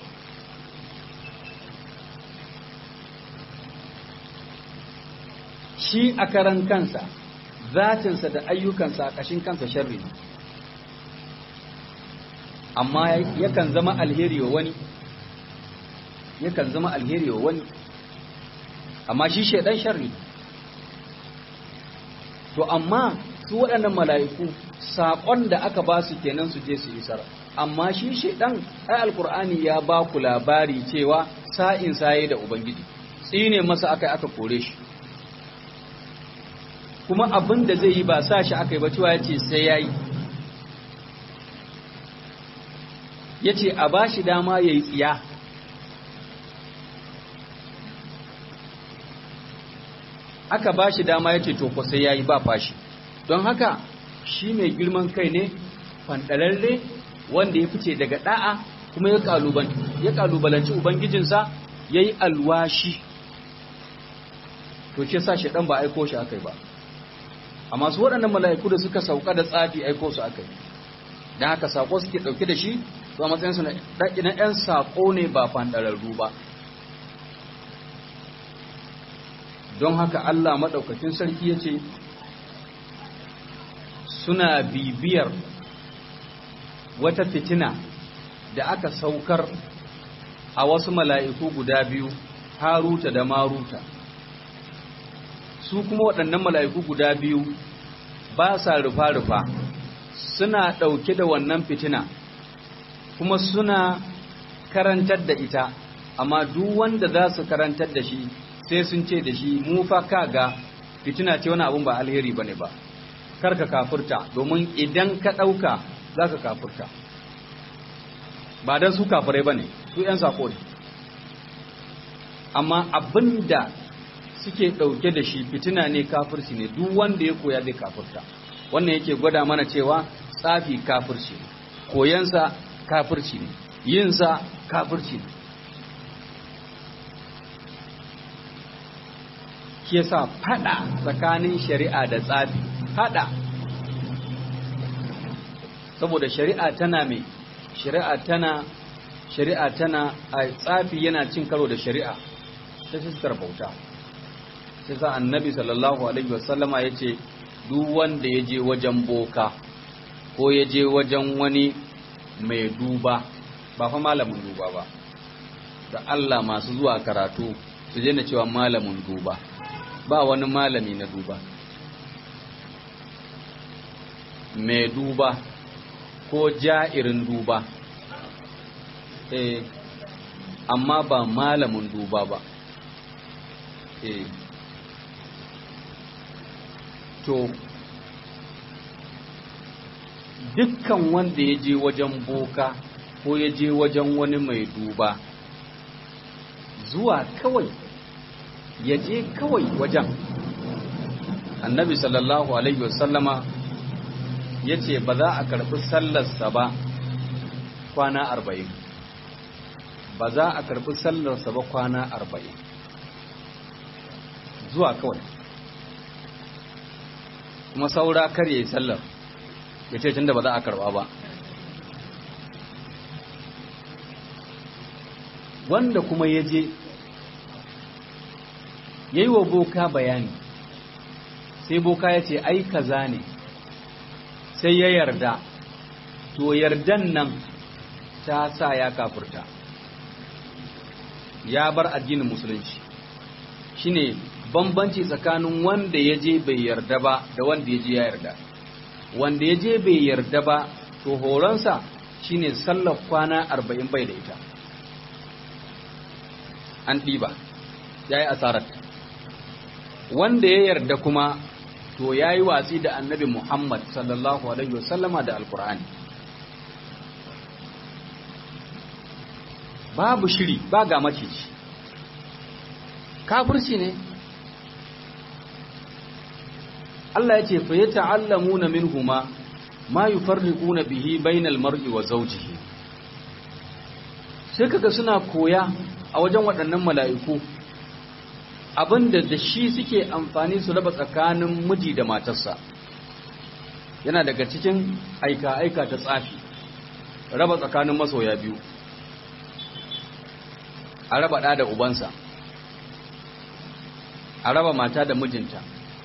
shi a karan kansa zatinsa da ayyukansa a ƙashin kansa sharri ne amma yakan zama alheri wa wani yakan zama alheri wa wani amma shi shaidan sharri to amma su waɗannan mala'iku saƙon da aka ba su kenan su je su isar amma shi shaidan ai alkur'ani ya ba ku labari cewa sa'in saye da ubangiji tsine masa aka aka kore shi kuma abin da zai yi ba sa shi aka yi ba cewa ya ce sai ya yi ya ce a ba shi dama ya yi tsiya aka ba shi dama ya ce to sai ya yi ba fashi don haka shi mai girman kai ne fanɗararre wanda ya fice daga ɗa'a kuma ya ƙalubalanci ubangijinsa ya yi alwashi to ce sa shi ɗan ba aiko shi aka yi ba amma su waɗannan mala'iku da suka sauka da tsafi aiko su aka yi don haka saƙo suke ɗauke da shi to a matsayinsu na ‘yan saƙo ne ba fanɗararru ba don haka Allah maɗaukakin sarki ya ce suna bibiyar wata fitina da aka saukar a wasu mala'iku guda biyu haruta da maruta su kuma waɗannan mala'iku guda biyu ba sa rufa-rufa suna ɗauke da wannan fitina kuma suna karantar da ita amma duk wanda za su karantar da shi sai sun ce da shi mu fa kaga fitina ce wani abun ba alheri bane ba kar ka kafurta domin idan ka ɗauka za ka kafurta ba don su kafirai ba ne su ‘yan sako ne amma abin da suke ɗauke da shi fitina ne kafirci ne duk wanda ya koya zai kafurta wannan yake gwada mana cewa tsafi kafirci ne koyansa kafirci ne yinsa kafirci ne shi yasa fada tsakanin shari'a da tsafi fada saboda shari'a tana mai shari'a tana shari'a tana a tsafi yana cin karo da shari'a ta fuskar bauta sai sa annabi sallallahu alaihi wasallama ya ce duk wanda ya je wajen boka ko ya je wajen wani mai duba ba fa malamin duba ba da Allah masu zuwa karatu su je na cewa malamin duba ba wani malami na duba mai duba ko ja'irin duba eh amma ba malamin duba ba eh to dukkan wanda ya je wajen boka ko ya je wajen wani mai duba zuwa kawai ya je kawai wajen annabi sallallahu alaihi wasallama ya ce ba za a karɓi sallarsa ba kwana arba'in ba za a karɓi sallarsa ba kwana arba'in zuwa kawai kuma saura kar ya yi sallar ya ce tun da ba za a karɓa ba wanda kuma ya je ya yi wa boka bayani sai boka ya ce ai kaza ne sai ya yarda to yardan nan ta sa ya kafurta ya bar addinin musulunci shine bambanci tsakanin wanda ya je bai yarda ba da wanda ya je ya yarda wanda ya je bai yarda ba to horonsa shine sallar kwana arba'in bai da ita an ɗiba ya yi asarar wanda ya yarda kuma to ya yi watsi da annabi Muhammad sallallahu Alaihi wasallama da alkur'ani babu shiri ba ga maciji kafirci ne Allah ya ce fa ya ta'allamuna minhuma ma yufarriquna bihi bainal mar'i wa zawjihi sai kaga suna koya a wajen waɗannan mala'iku abinda da shi suke amfani su raba tsakanin miji da matarsa yana daga cikin aika-aika ta tsafi raba tsakanin masoya biyu a raba ɗa da ubansa a raba mata da mijinta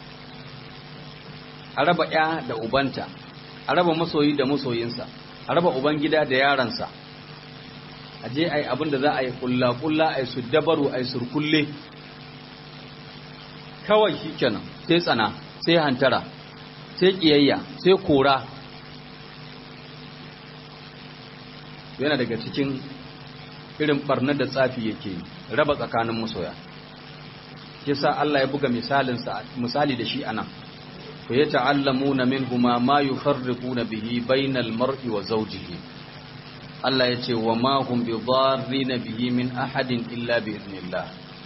a raba ya da ubanta a raba masoyi da masoyinsa a raba uban gida da yaransa a je a yi abin da za a yi kulla-kulla a yi su dabaru a yi surkulle kawai shi kenan sai tsana sai hantara sai kiyayya sai kora yana daga cikin irin barnar da tsafi yake raba tsakanin masoya yasa Allah ya buga misalinsa misali da shi anan fa yata'allamuna minhuma ma yufarriquna bihi bainal mar'i wa zawjihi Allah ya ce wa ma hum bidarrina bihi min ahadin illa bi idnillah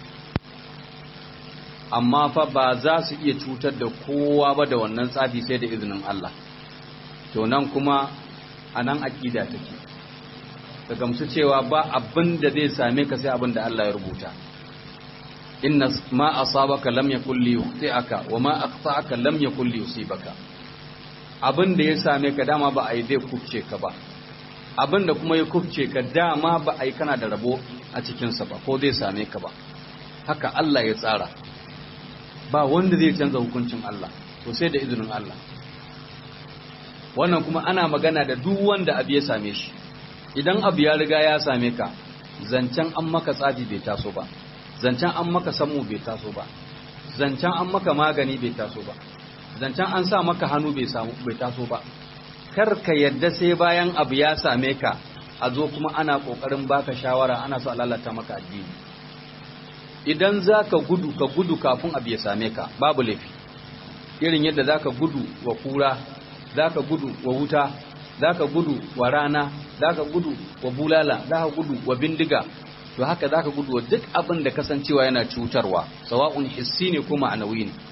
amma fa ba za su iya cutar da kowa ba da wannan tsafi sai da izinin Allah to nan kuma anan aqida take ka gamsu cewa ba abin da zai same ka sai abin da Allah ya rubuta inna ma asabaka lam yakul li yukhti'aka wa ma akhta'aka lam yakul li yusibaka abin da ya same ka dama ba a yi zai kufce ka ba abin da kuma ya kufce ka dama ba a yi kana da rabo a cikinsa ba ko zai same ka ba haka Allah ya tsara ba wanda zai canza hukuncin Allah to sai da izinin Allah wannan kuma ana magana da duk wanda abu ya same shi idan abu ya riga ya same ka zancen an maka tsafi bai taso ba zancen an maka samu bai taso ba zancen an maka magani bai taso ba zancen an sa maka hannu bai samu bai taso ba kar ka yadda sai bayan abu ya same ka a zo kuma ana kokarin baka shawara ana so a lalata maka addini idan za ka gudu ka gudu kafin abu ya same ka babu laifi irin yadda za ka gudu wa kura za ka gudu wa wuta za ka gudu wa rana za ka gudu wa bulala za ka gudu wa bindiga to haka za ka gudu wa duk abin da kasancewa yana cutarwa sawa'un hissi ne ko ma'anawi ne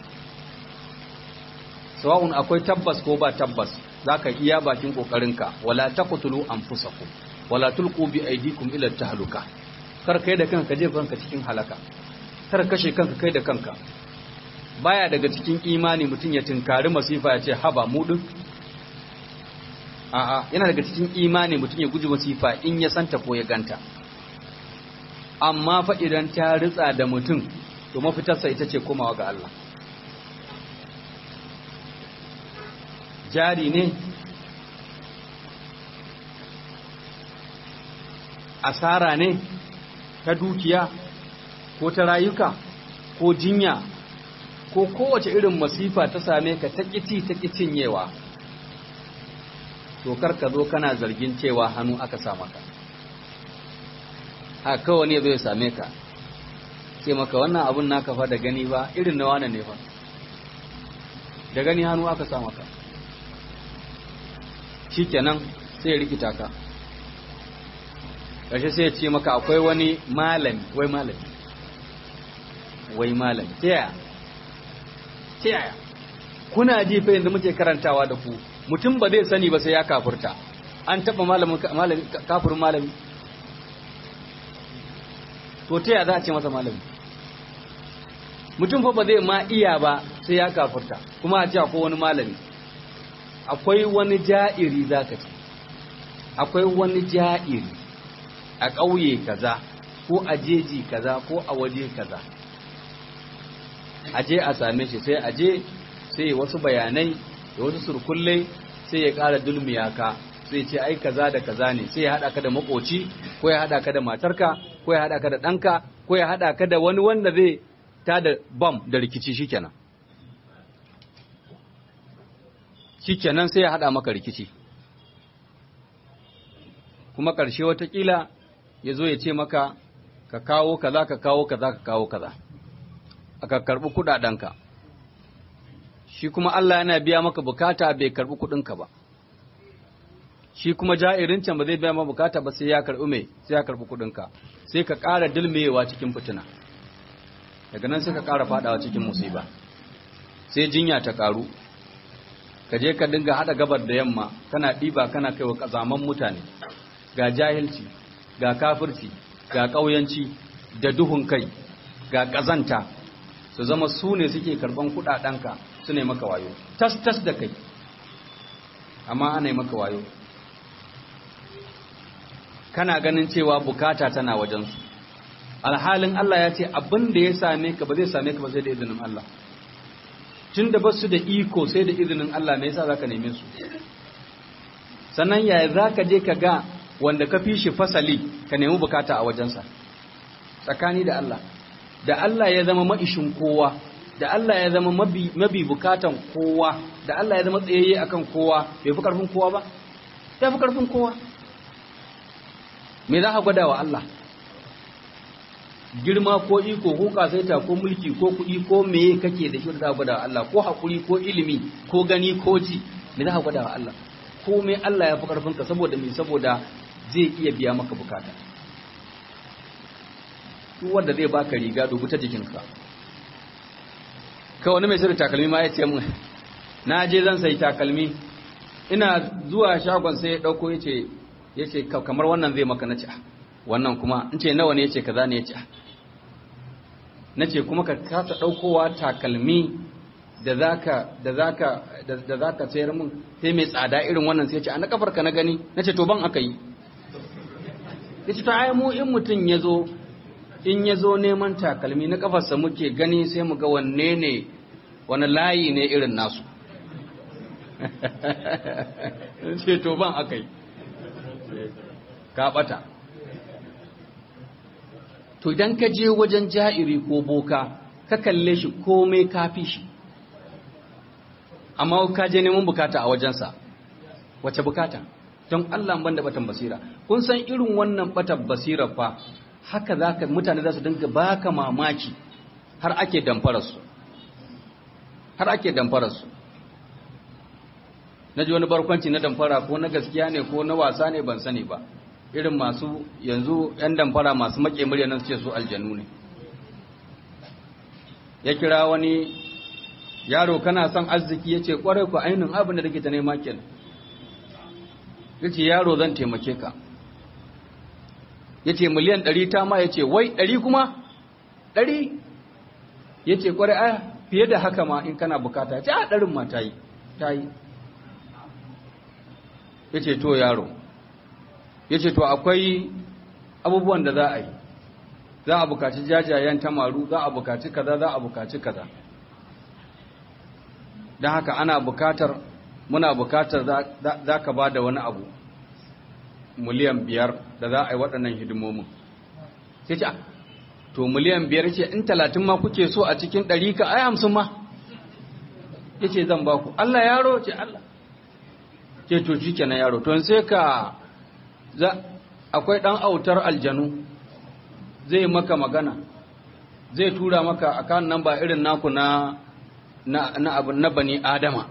sawa'un akwai tabbas ko ba tabbas za ka iya bakin ƙoƙarinka wala taqtulu anfusakum wala tulqu bi aydikum ila tahluka kar kai da kanka jefa kanka cikin halaka kar kashe kanka kai da kanka baya daga cikin imani mutum ya tinkari masifa ya ce haba mu din a'a yana daga cikin imani mutum ya guji masifa in ya santa ko ya ganta amma fa idan ta ritsa da mutum to mafitarsa ita ce komawa ga Allah jari ne asara ne ta dukiya ko ta rayuka ko jinya ko kowace irin masifa ta same ka ta ƙici ta cinyewa to kar ka zo kana zargin cewa hannu aka sa maka a kawai ne zai same ka ce maka wannan abun naka fa da gani ba irin na wane ne fa da gani hannu aka sa maka shikenan sai ya rikita ka ƙarshe sai ya ce maka akwai wani malami wai malami wai malami ta yaya ta yaya kuna ji fa yanzu muke karantawa da ku mutum ba zai sani ba sai ya kafurta an taɓa malamin kafirin malami to ta yaya za a ce masa malami mutum fa ba zai ma iya ba sai ya kafurta kuma a ce akwai wani malami akwai wani ja'iri za ka ce akwai wani ja'iri a ƙauye kaza ko a jeji kaza ko a waje kaza aje a same shi sai aje sai wasu bayanai da wasu surkulle sai ya ƙara dulmiya ka sai ce ai kaza da kaza ne sai ya haɗa ka da makoci ko ya haɗa ka da matarka ko ya haɗa ka da ɗanka ko ya haɗa ka da wani wanda zai ta da bam da rikici shikenan shikenan sai ya haɗa maka rikici kuma ƙarshe watakila ya zo ya ce maka ka kawo kaza ka kawo kaza ka kawo kaza aka karɓi kuɗaɗenka shi kuma Allah yana biya maka bukata bai karɓi kuɗinka ba shi kuma ja'irin can ba zai biya maka bukata ba sai ya karɓi mai sai ya karɓi kuɗinka sai ka ƙara dilmewa cikin fitina daga nan sai ka ƙara faɗawa cikin musiba sai jinya ta ƙaru ka je ka dinga haɗa gabar da yamma kana ɗiba kana kai wa ƙazaman mutane ga jahilci ga kafirci ga ƙauyanci da duhun kai ga ƙazanta su zama su ne suke karɓan kuɗaɗenka su ne maka wayo tas-tas da kai amma ana yi maka wayo kana ganin cewa bukata tana wajensu alhalin Allah ya ce abin da ya same ka ba zai same ka ba sai da izinin Allah tun da ba su da iko sai da izinin Allah me yasa za ka neme su sannan yaya za ka je ka ga wanda ka fi shi fasali ka nemi bukata a wajensa tsakani da Allah da Allah ya zama ma'ishin kowa da Allah ya zama mabi bukatan kowa da Allah ya zama tsayayye akan kowa bai fi karfin kowa ba ya fi karfin kowa me za ka gwada wa Allah girma ko iko ko kasaita ko mulki ko kuɗi ko meye kake da shi da za ka gwada wa Allah ko haƙuri ko ilimi ko gani ko ji me za ka gwada wa Allah ko me Allah ya fi karfin ka saboda me saboda zai iya biya maka bukata duk wanda zai baka riga dubu ta jikinka ka wani mai sai takalmi ma ya ce mun na je zan sai takalmi ina zuwa shagon sai ya dauko yace yace kamar wannan zai maka nace wannan kuma in ce nawa ne yace kaza ne yace nace kuma ka kasa daukowa takalmi da zaka da zaka da zaka sayar mun sai mai tsada irin wannan sai yace a na kafarka na gani nace to ban aka yi yace to ai mu in mutun yazo in ya zo neman takalmi na kafarsa muke gani sai mu ga wanne ne wani layi ne irin nasu ce to ban aka yi ka bata to idan ka je wajen ja'iri ko boka ka kalle shi komai kafi shi amma ka je neman bukata a wajensa wace bukata don Allah ban da batan basira kun san irin wannan batan basira fa haka zaka mutane za su dinga baka mamaki har ake damfararsu har ake damfararsu na ji wani barkwanci na damfara ko na gaskiya ne ko na wasa ne ban sani ba irin masu yanzu 'yan damfara masu make murya nan su ce su aljanu ne ya kira wani yaro kana son arziki ya ce kwarai ku ainihin abin da rikita nema kenan ya ce yaro zan taimake ka ya ce miliyan ɗari ta ma ya ce wai ɗari kuma ɗari ya ce kwarai a fiye da haka ma in kana bukata ya ce a ɗarin ma ta yi ta yi ya ce to yaro ya ce to akwai abubuwan da za a yi za a bukaci jajayen tamaru za a bukaci kaza za a bukaci kaza don haka ana bukatar muna bukatar za ka ba da wani abu miliyan biyar da za a yi waɗannan hidimomin sai ce to miliyan biyar ce in talatin ma kuke so a cikin ɗari ka ai hamsin ma ya ce zan ba ku Allah yaro ce Allah ce to shi kenan yaro to sai ka akwai ɗan autar aljanu zai maka magana zai tura maka akan nan ba irin naku na na abu na bani adama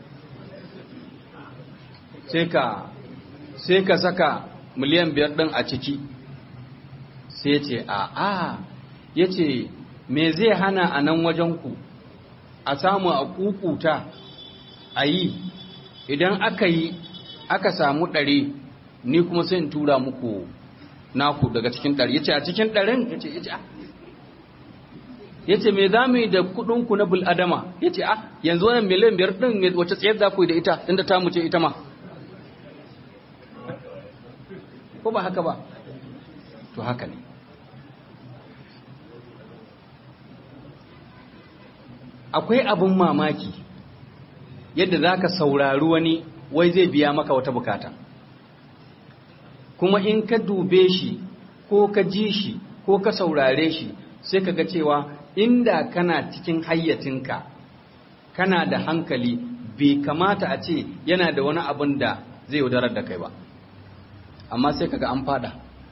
sai ka sai ka saka miliyan biyar ɗin a ciki sai ce a a ya ce me zai hana a nan wajenku a samu a kukuta a yi idan aka yi aka samu ɗari ni kuma sai in tura muku naku daga cikin ɗari ya ce a cikin ɗarin ya ce ya ce me za mu yi da kuɗinku na bul'adama ya ce ah yanzu wannan miliyan biyar ɗin wacce tsayar za ku yi da ita inda ta mu ce ita ma ko ba haka ba to haka ne akwai abin mamaki yadda za ka saurari wani wai zai biya maka wata bukata kuma in ka dube shi ko ka ji shi ko ka saurare shi sai ka ga cewa inda kana cikin hayyacinka kana da hankali bai kamata a ce yana da wani abin da zai yaudarar da kai ba amma sai kaga an fada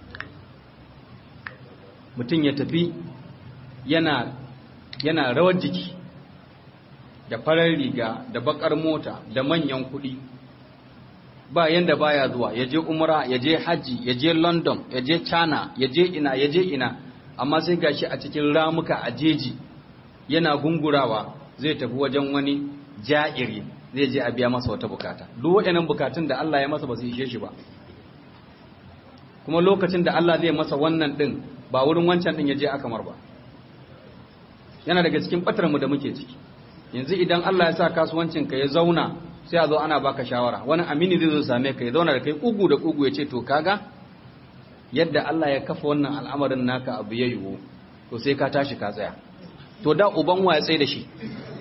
mutum ya tafi yana yana rawar jiki da farar riga da bakar mota da manyan kuɗi ba yanda baya zuwa ya je umra ya je hajji ya je london ya je china ya je ina ya je ina amma sai gashi a cikin ramuka a jeji yana gungurawa zai tafi wajen wani ja'iri zai je a biya masa wata bukata duk waɗannan bukatun da Allah ya masa ba su ishe shi ba kuma lokacin da Allah zai masa wannan din ba wurin wancan din ya je akamar ba yana daga cikin batar mu da muke ciki yanzu idan Allah ya sa kasuwancin ka ya zauna sai a zo ana baka shawara wani amini zai zo same ka ya zauna da kai kugu da kugu ya ce to kaga yadda Allah ya kafa wannan al'amarin naka abu ya yiwu to sai ka tashi ka tsaya to da uban wa ya tsaye da shi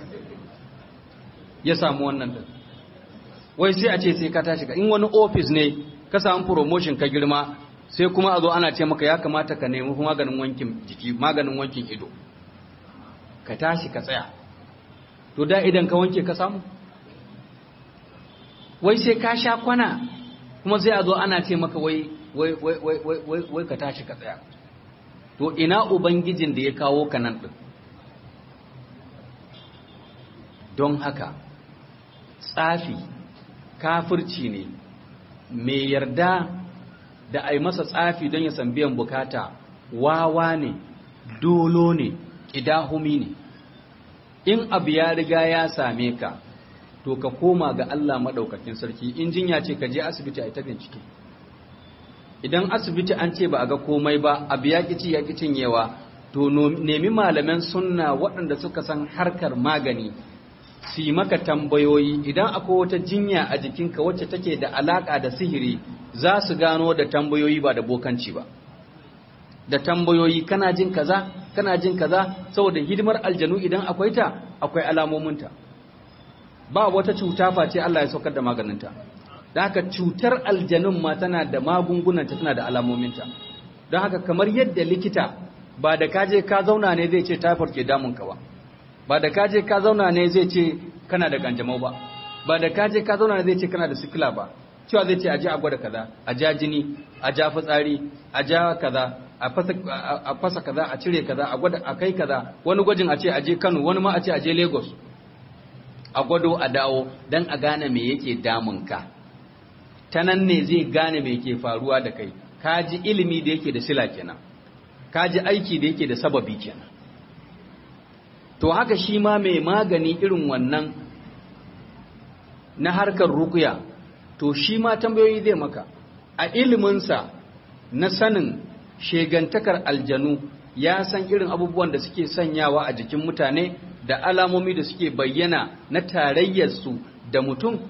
ya samu wannan din wai sai a ce sai ka tashi ka in wani office ne ka samu promotion ka girma sai kuma a zo ana ce maka ya kamata ka nemi maganin wankin jiki maganin wankin ido ka tashi ka tsaya to da idan ka wanke ka samu wai sai ka sha kwana kuma sai a zo ana ce maka wai wai wai wai wai wai ka tashi ka tsaya to ina ubangijin da ya kawo ka nan din don haka tsafi kafirci ne mai yarda da a yi masa tsafi don ya san biyan bukata wawa ne dolo ne ƙidahumi ne in abu ya riga ya same ka to ka koma ga Allah maɗaukakin sarki in jinya ce ka je asibiti a ita bincike idan asibiti an ce ba a ga komai ba abu ya ƙi ci ya ƙi cinyewa to nemi malaman sunna waɗanda suka san harkar magani su yi maka tambayoyi idan akwai wata jinya a jikinka wacce take da alaƙa da sihiri za su gano da tambayoyi ba da bokanci ba da tambayoyi kana jin kaza kana jin kaza saboda hidimar aljanu idan akwai ta akwai alamominta ba wata cuta face Allah ya saukar da maganinta da haka cutar aljanun ma tana da magungunanta tana da alamominta don haka kamar yadda likita ba da kaje ka zauna ne zai ce typhoid ke damunka ba ba da kaje ka zauna ne zai ce kana da kanjamau ba ba da kaje ka zauna ne zai ce kana da sikila ba cewa zai ce a je a gwada kaza a ja jini a ja fitsari a ja kaza a fasa kaza a cire kaza a gwada a kai kaza wani gwajin a ce a je Kano wani ma a ce a je Lagos a gwado a dawo dan a gane me yake damun ka ta nan ne zai gane me yake faruwa da kai ka ji ilimi da yake da sila kenan ka ji aiki da yake da sababi kenan to haka shi ma mai magani irin wannan na harkar rukuya to shi ma tambayoyi zai maka a iliminsa na sanin shegantakar aljanu ya san irin abubuwan da suke sanyawa a jikin mutane da alamomi da suke bayyana na tarayyarsu da mutum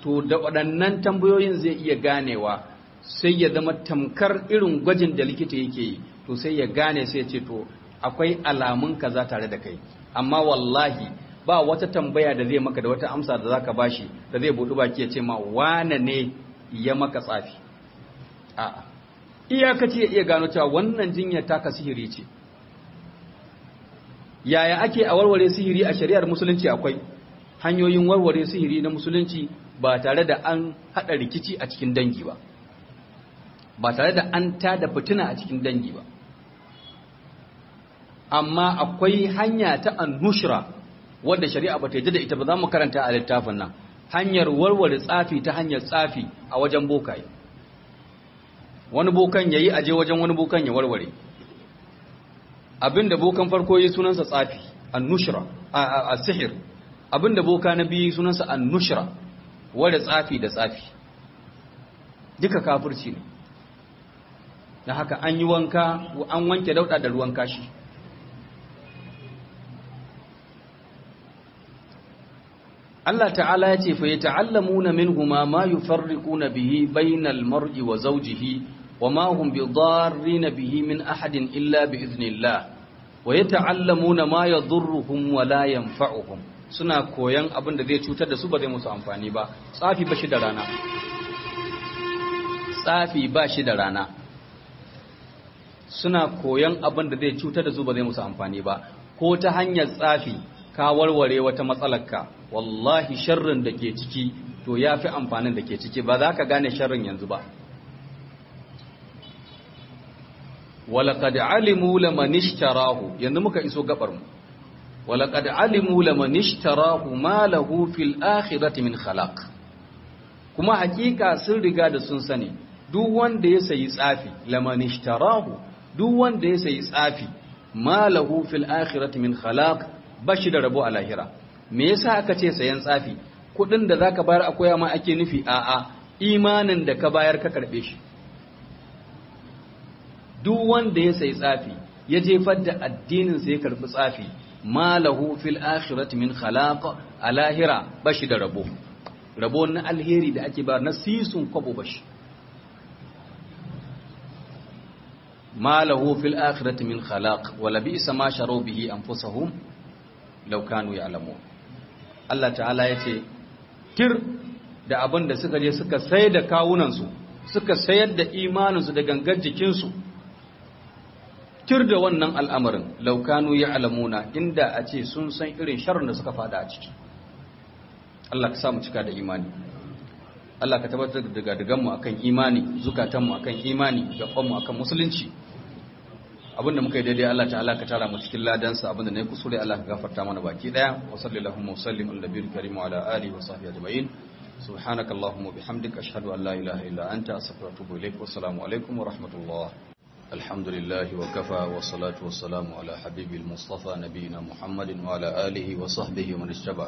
to da waɗannan tambayoyin zai iya ganewa sai ya zama tamkar irin gwajin da likita yake yi to sai ya gane sai ya ce to akwai alamun kaza tare da kai amma wallahi ba wata tambaya da zai maka da wata amsa da zaka bashi da zai budu baki ya ce ma wane ne ya maka tsafi a'a iyakaci ya iya gano cewa wannan jinyar taka sihiri ce yaya ake a warware sihiri a shari'ar musulunci akwai hanyoyin warware sihiri na musulunci ba tare da an hada rikici a cikin dangi ba ba tare da an tada fitina a cikin dangi ba amma akwai hanya ta annushra wadda shari'a ba ta yi da ita ba za mu karanta a littafin nan hanyar warware tsafi ta hanyar tsafi a wajen bokaye wani bokan yayi aje wajen wani bokan ya warware abinda bokan farko yi sunansa tsafi annushra a sihir abinda boka na biyu sunansa annushra wadda tsafi da tsafi duka kafirci ne da haka an yi wanka an wanke dauda da ruwan kashi Allah ta'ala ya ce fa ya ta'allamuna minhuma ma yufarriquna bihi bainal mar'i wa zawjihi wa ma hum bidarrina bihi min ahadin illa bi idhnillah wa yata'allamuna ma yadhurruhum wa la yanfa'uhum suna koyan abin da zai cutar da su ba zai musu amfani ba tsafi ba shi da rana tsafi ba shi da rana suna koyan abin da zai cutar da su ba zai musu amfani ba ko ta hanyar tsafi ka warware wata matsalarka wallahi sharrin da ke ciki to ya fi amfanin da ke ciki ba za ka gane sharrin yanzu ba walaƙad alimu laman ishtarahu yanzu muka iso gabar mu walaƙad alimu laman ishtarahu ma lahu fil akhirati min khalaq kuma hakika sun riga da sun sani duk wanda ya sayi tsafi laman ishtarahu duk wanda ya sayi tsafi ma lahu fil akhirati min khalaq bashi da rabo a lahira me yasa aka ce sayan tsafi kudin da zaka bayar a koya ma ake nufi a'a imanin da ka bayar ka karbe shi duk wanda ya sayi tsafi ya jefar da addinin sa ya karbi tsafi malahu fil akhirati min khalaq a lahira bashi da rabo rabo na alheri da ake ba na sisun kwabo bashi malahu fil akhirati min khalaq wala bi'sa ma sharu bihi anfusahum law kanu ya'lamun Allah ta'ala yace tir da abin da suka je suka sayar da kawunan su suka sayar da imanin su da gangar jikin su tir da wannan al'amarin law kanu ya'lamuna inda a ce sun san irin sharrin da suka fada a ciki Allah ka sa mu cika da imani Allah ka tabbatar da daga mu akan imani zukatanmu akan imani gabanmu akan musulunci abinda muka yi daidai Allah ta'ala ka tara mu cikin ladansa abinda nayi kusure Allah ka gafarta mana baki daya wa sallallahu wa sallim ala nabiyil karim wa ala alihi wa sahbihi ajma'in subhanakallahumma bihamdika ashhadu an la ilaha illa anta astaghfiruka wa atubu ilaik wa assalamu alaikum wa rahmatullah alhamdulillah wa kafa wa salatu wa salamu ala habibil mustafa nabiyina muhammadin wa ala alihi wa sahbihi wa man ittaba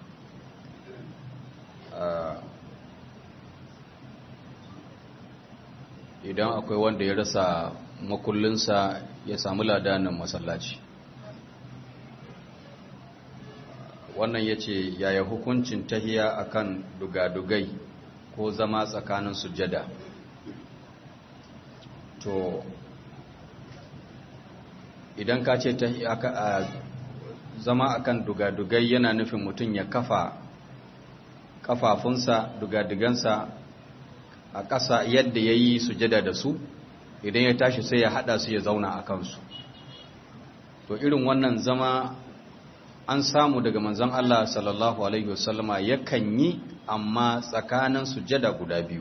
idan akwai wanda ya rasa makullinsa ya samu ladanin masallaci wannan ya ce yaya hukuncin tahiya akan dugadugai ko zama tsakanin sujada to idan ka ce zama akan dugadugai yana nufin mutum ya kafa kafafunsa dugadugansa a ƙasa yadda ya yi sujada da su idan ya tashi sai ya haɗa su ya zauna a kansu to irin wannan zama an samu daga manzon Allah sallallahu alaihi wasallama yakan yi amma tsakanin sujada guda biyu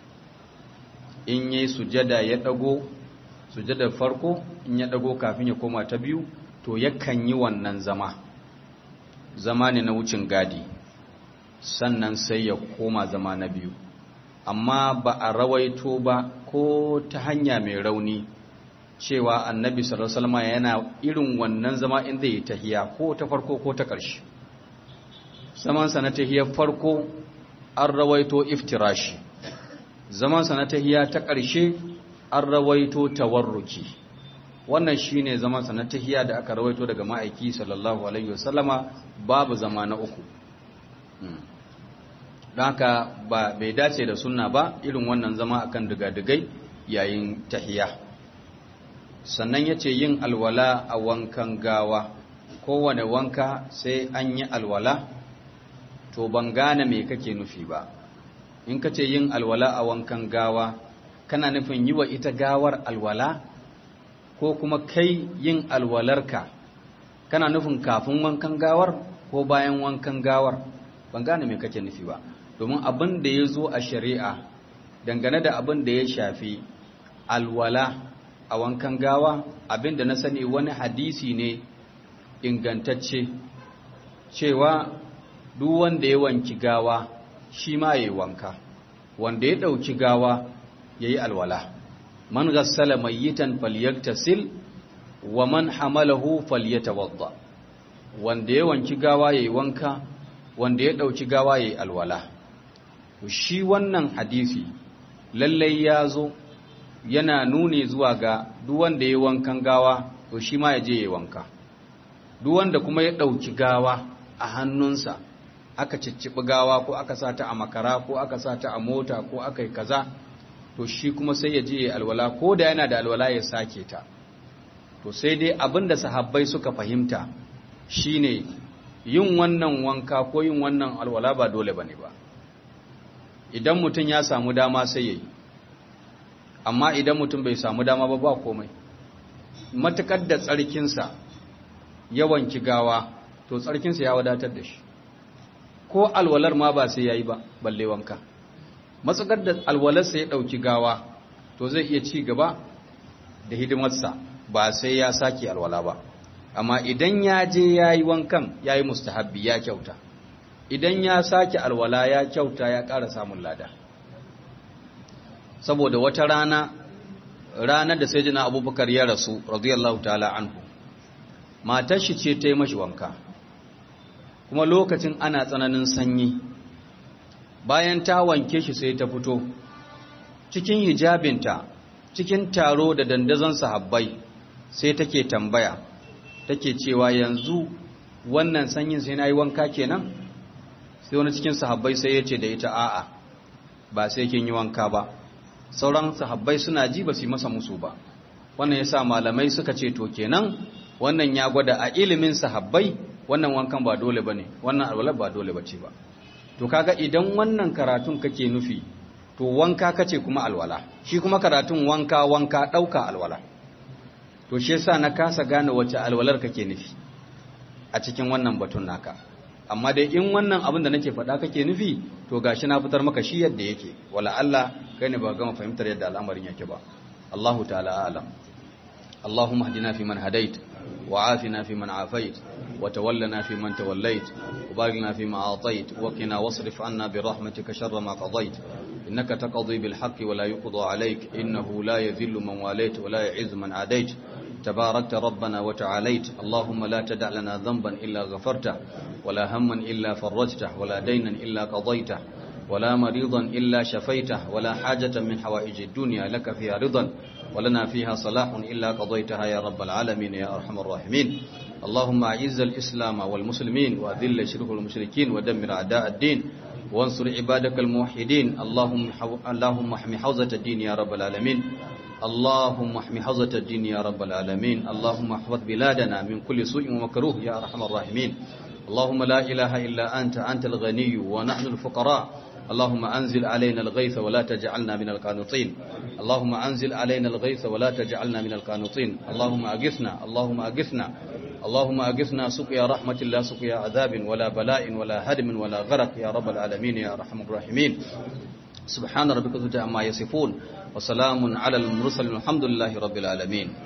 in yi sujada ya ɗago sujada farko in ya ɗago kafin ya koma ta biyu to yakan yi wannan zama zama ne na wucin gadi sannan sai ya koma zama na biyu amma ba a rawaito ba ko ta hanya mai rauni cewa annabi sallallahu alaihi yana irin wannan zama in zai tahiya ko ta farko ko ta ƙarshe zaman sa na tahiyar farko an rawaito iftirashi zaman sa na tahiya ta ƙarshe an rawaito tawarruki wannan shine zaman sa na tahiya da aka rawaito daga ma'aiki sallallahu alaihi wasallama babu zama na uku don haka ba bai dace da sunna ba irin wannan zama akan digadigai yayin tahiya sannan ya ce yin alwala a wankan gawa kowane wanka sai an yi alwala to ban gane me kake nufi ba in ka ce yin alwala a wankan gawa kana nufin yi wa ita gawar alwala ko kuma kai yin alwalarka kana nufin kafin wankan gawar ko bayan wankan gawar ban gane me kake nufi ba domin abin da ya zo a shari'a dangane da abin da ya shafi alwala a wankan gawa abin da na sani wani hadisi ne ingantacce cewa duk wanda ya wanki gawa shi ma ya yi wanka wanda ya ɗauki gawa ya yi alwala man gassala mayyitan falyaktasil wa man hamalahu falyatawadda wanda ya wanki gawa ya yi wanka wanda ya ɗauki gawa ya yi alwala shi wannan hadisi lallai ya zo yana nuni zuwa ga duk wanda ya wankan gawa to shi ma ya je ya wanka duk wanda kuma ya ɗauki gawa a hannunsa aka cicciɓi gawa ko aka sa ta a makara ko aka sa ta a mota ko aka yi kaza to shi kuma sai ya je ya alwala ko da yana da alwala ya sake ta to sai dai abin da sahabbai suka fahimta shine yin wannan wanka ko yin wannan alwala ba dole bane ba idan mutum ya samu dama sai ya yi amma idan mutum bai samu dama ba ba komai matukar da tsarkinsa yawan gawa to tsarkinsa ya wadatar da shi ko alwalar ma ba sai ya yi ba balle wanka matsakar da alwalarsa ya ɗauki gawa to zai iya ci gaba da hidimarsa ba sai ya sake alwala ba amma idan ya je ya yi wankan ya yi mustahabbi ya kyauta idan ya sake alwala ya kyauta ya ƙara samun lada saboda wata rana ranar da sai jina abubakar ya rasu radiyallahu ta'ala anhu matar shi ce ta yi mashi wanka kuma lokacin ana tsananin sanyi bayan ta wanke shi sai ta fito cikin hijabinta cikin taro da dandazon sahabbai sai take tambaya take cewa yanzu wannan sanyin sai na yi wanka kenan sai wani cikin sahabbai sai ya ce da ita a'a ba sai kin yi wanka ba sauran sahabbai suna ji ba su yi masa musu ba wannan yasa malamai suka ce to kenan wannan ya gwada a ilimin sahabbai wannan wankan ba dole bane wannan alwala ba dole bace ba to kaga idan wannan karatun kake nufi to wanka kace kuma alwala shi kuma karatun wanka wanka dauka alwala to shi yasa na kasa gane wace alwalar kake nufi a cikin wannan batun naka amma dai in wannan abin da nake faɗa kake nufi to gashi na fitar maka shi yadda yake wala Allah kai ne ba gama fahimtar yadda al'amarin yake ba Allahu ta'ala a'lam اللهم اهدنا فيمن هديت وعافنا فيمن عافيت وتولنا فيمن توليت وبارك لنا فيما أعطيت وقنا واصرف عنا برحمتك شر ما قضيت إنك تقضي بالحق ولا يقضى عليك إنه لا يذل من واليت ولا يعز من عاديت تباركت ربنا وتعاليت اللهم لا تدع لنا ذنبا إلا غفرته ولا هما إلا فرجته ولا دينا إلا قضيته ولا مريضا إلا شفيته ولا حاجة من حوائج الدنيا لك فيها رضا ولنا فيها صلاح إلا قضيتها يا رب العالمين يا أرحم الراحمين اللهم أعز الإسلام والمسلمين وأذل الشرك والمشركين ودمر أعداء الدين وانصر عبادك الموحدين اللهم حو... اللهم احمي حوزة الدين يا رب العالمين اللهم احمي حوزة الدين يا رب العالمين اللهم احفظ بلادنا من كل سوء ومكروه يا أرحم الراحمين اللهم لا إله إلا أنت أنت الغني ونحن الفقراء اللهم أنزل علينا الغيث ولا تجعلنا من القانطين اللهم أنزل علينا الغيث ولا تجعلنا من القانطين اللهم أغثنا اللهم أغثنا اللهم أغثنا سقيا رحمة الله سقيا عذاب ولا بلاء ولا هدم ولا غرق يا رب العالمين يا أرحم الراحمين سبحان ربك ذو عما يصفون وسلام على المرسلين الحمد لله رب العالمين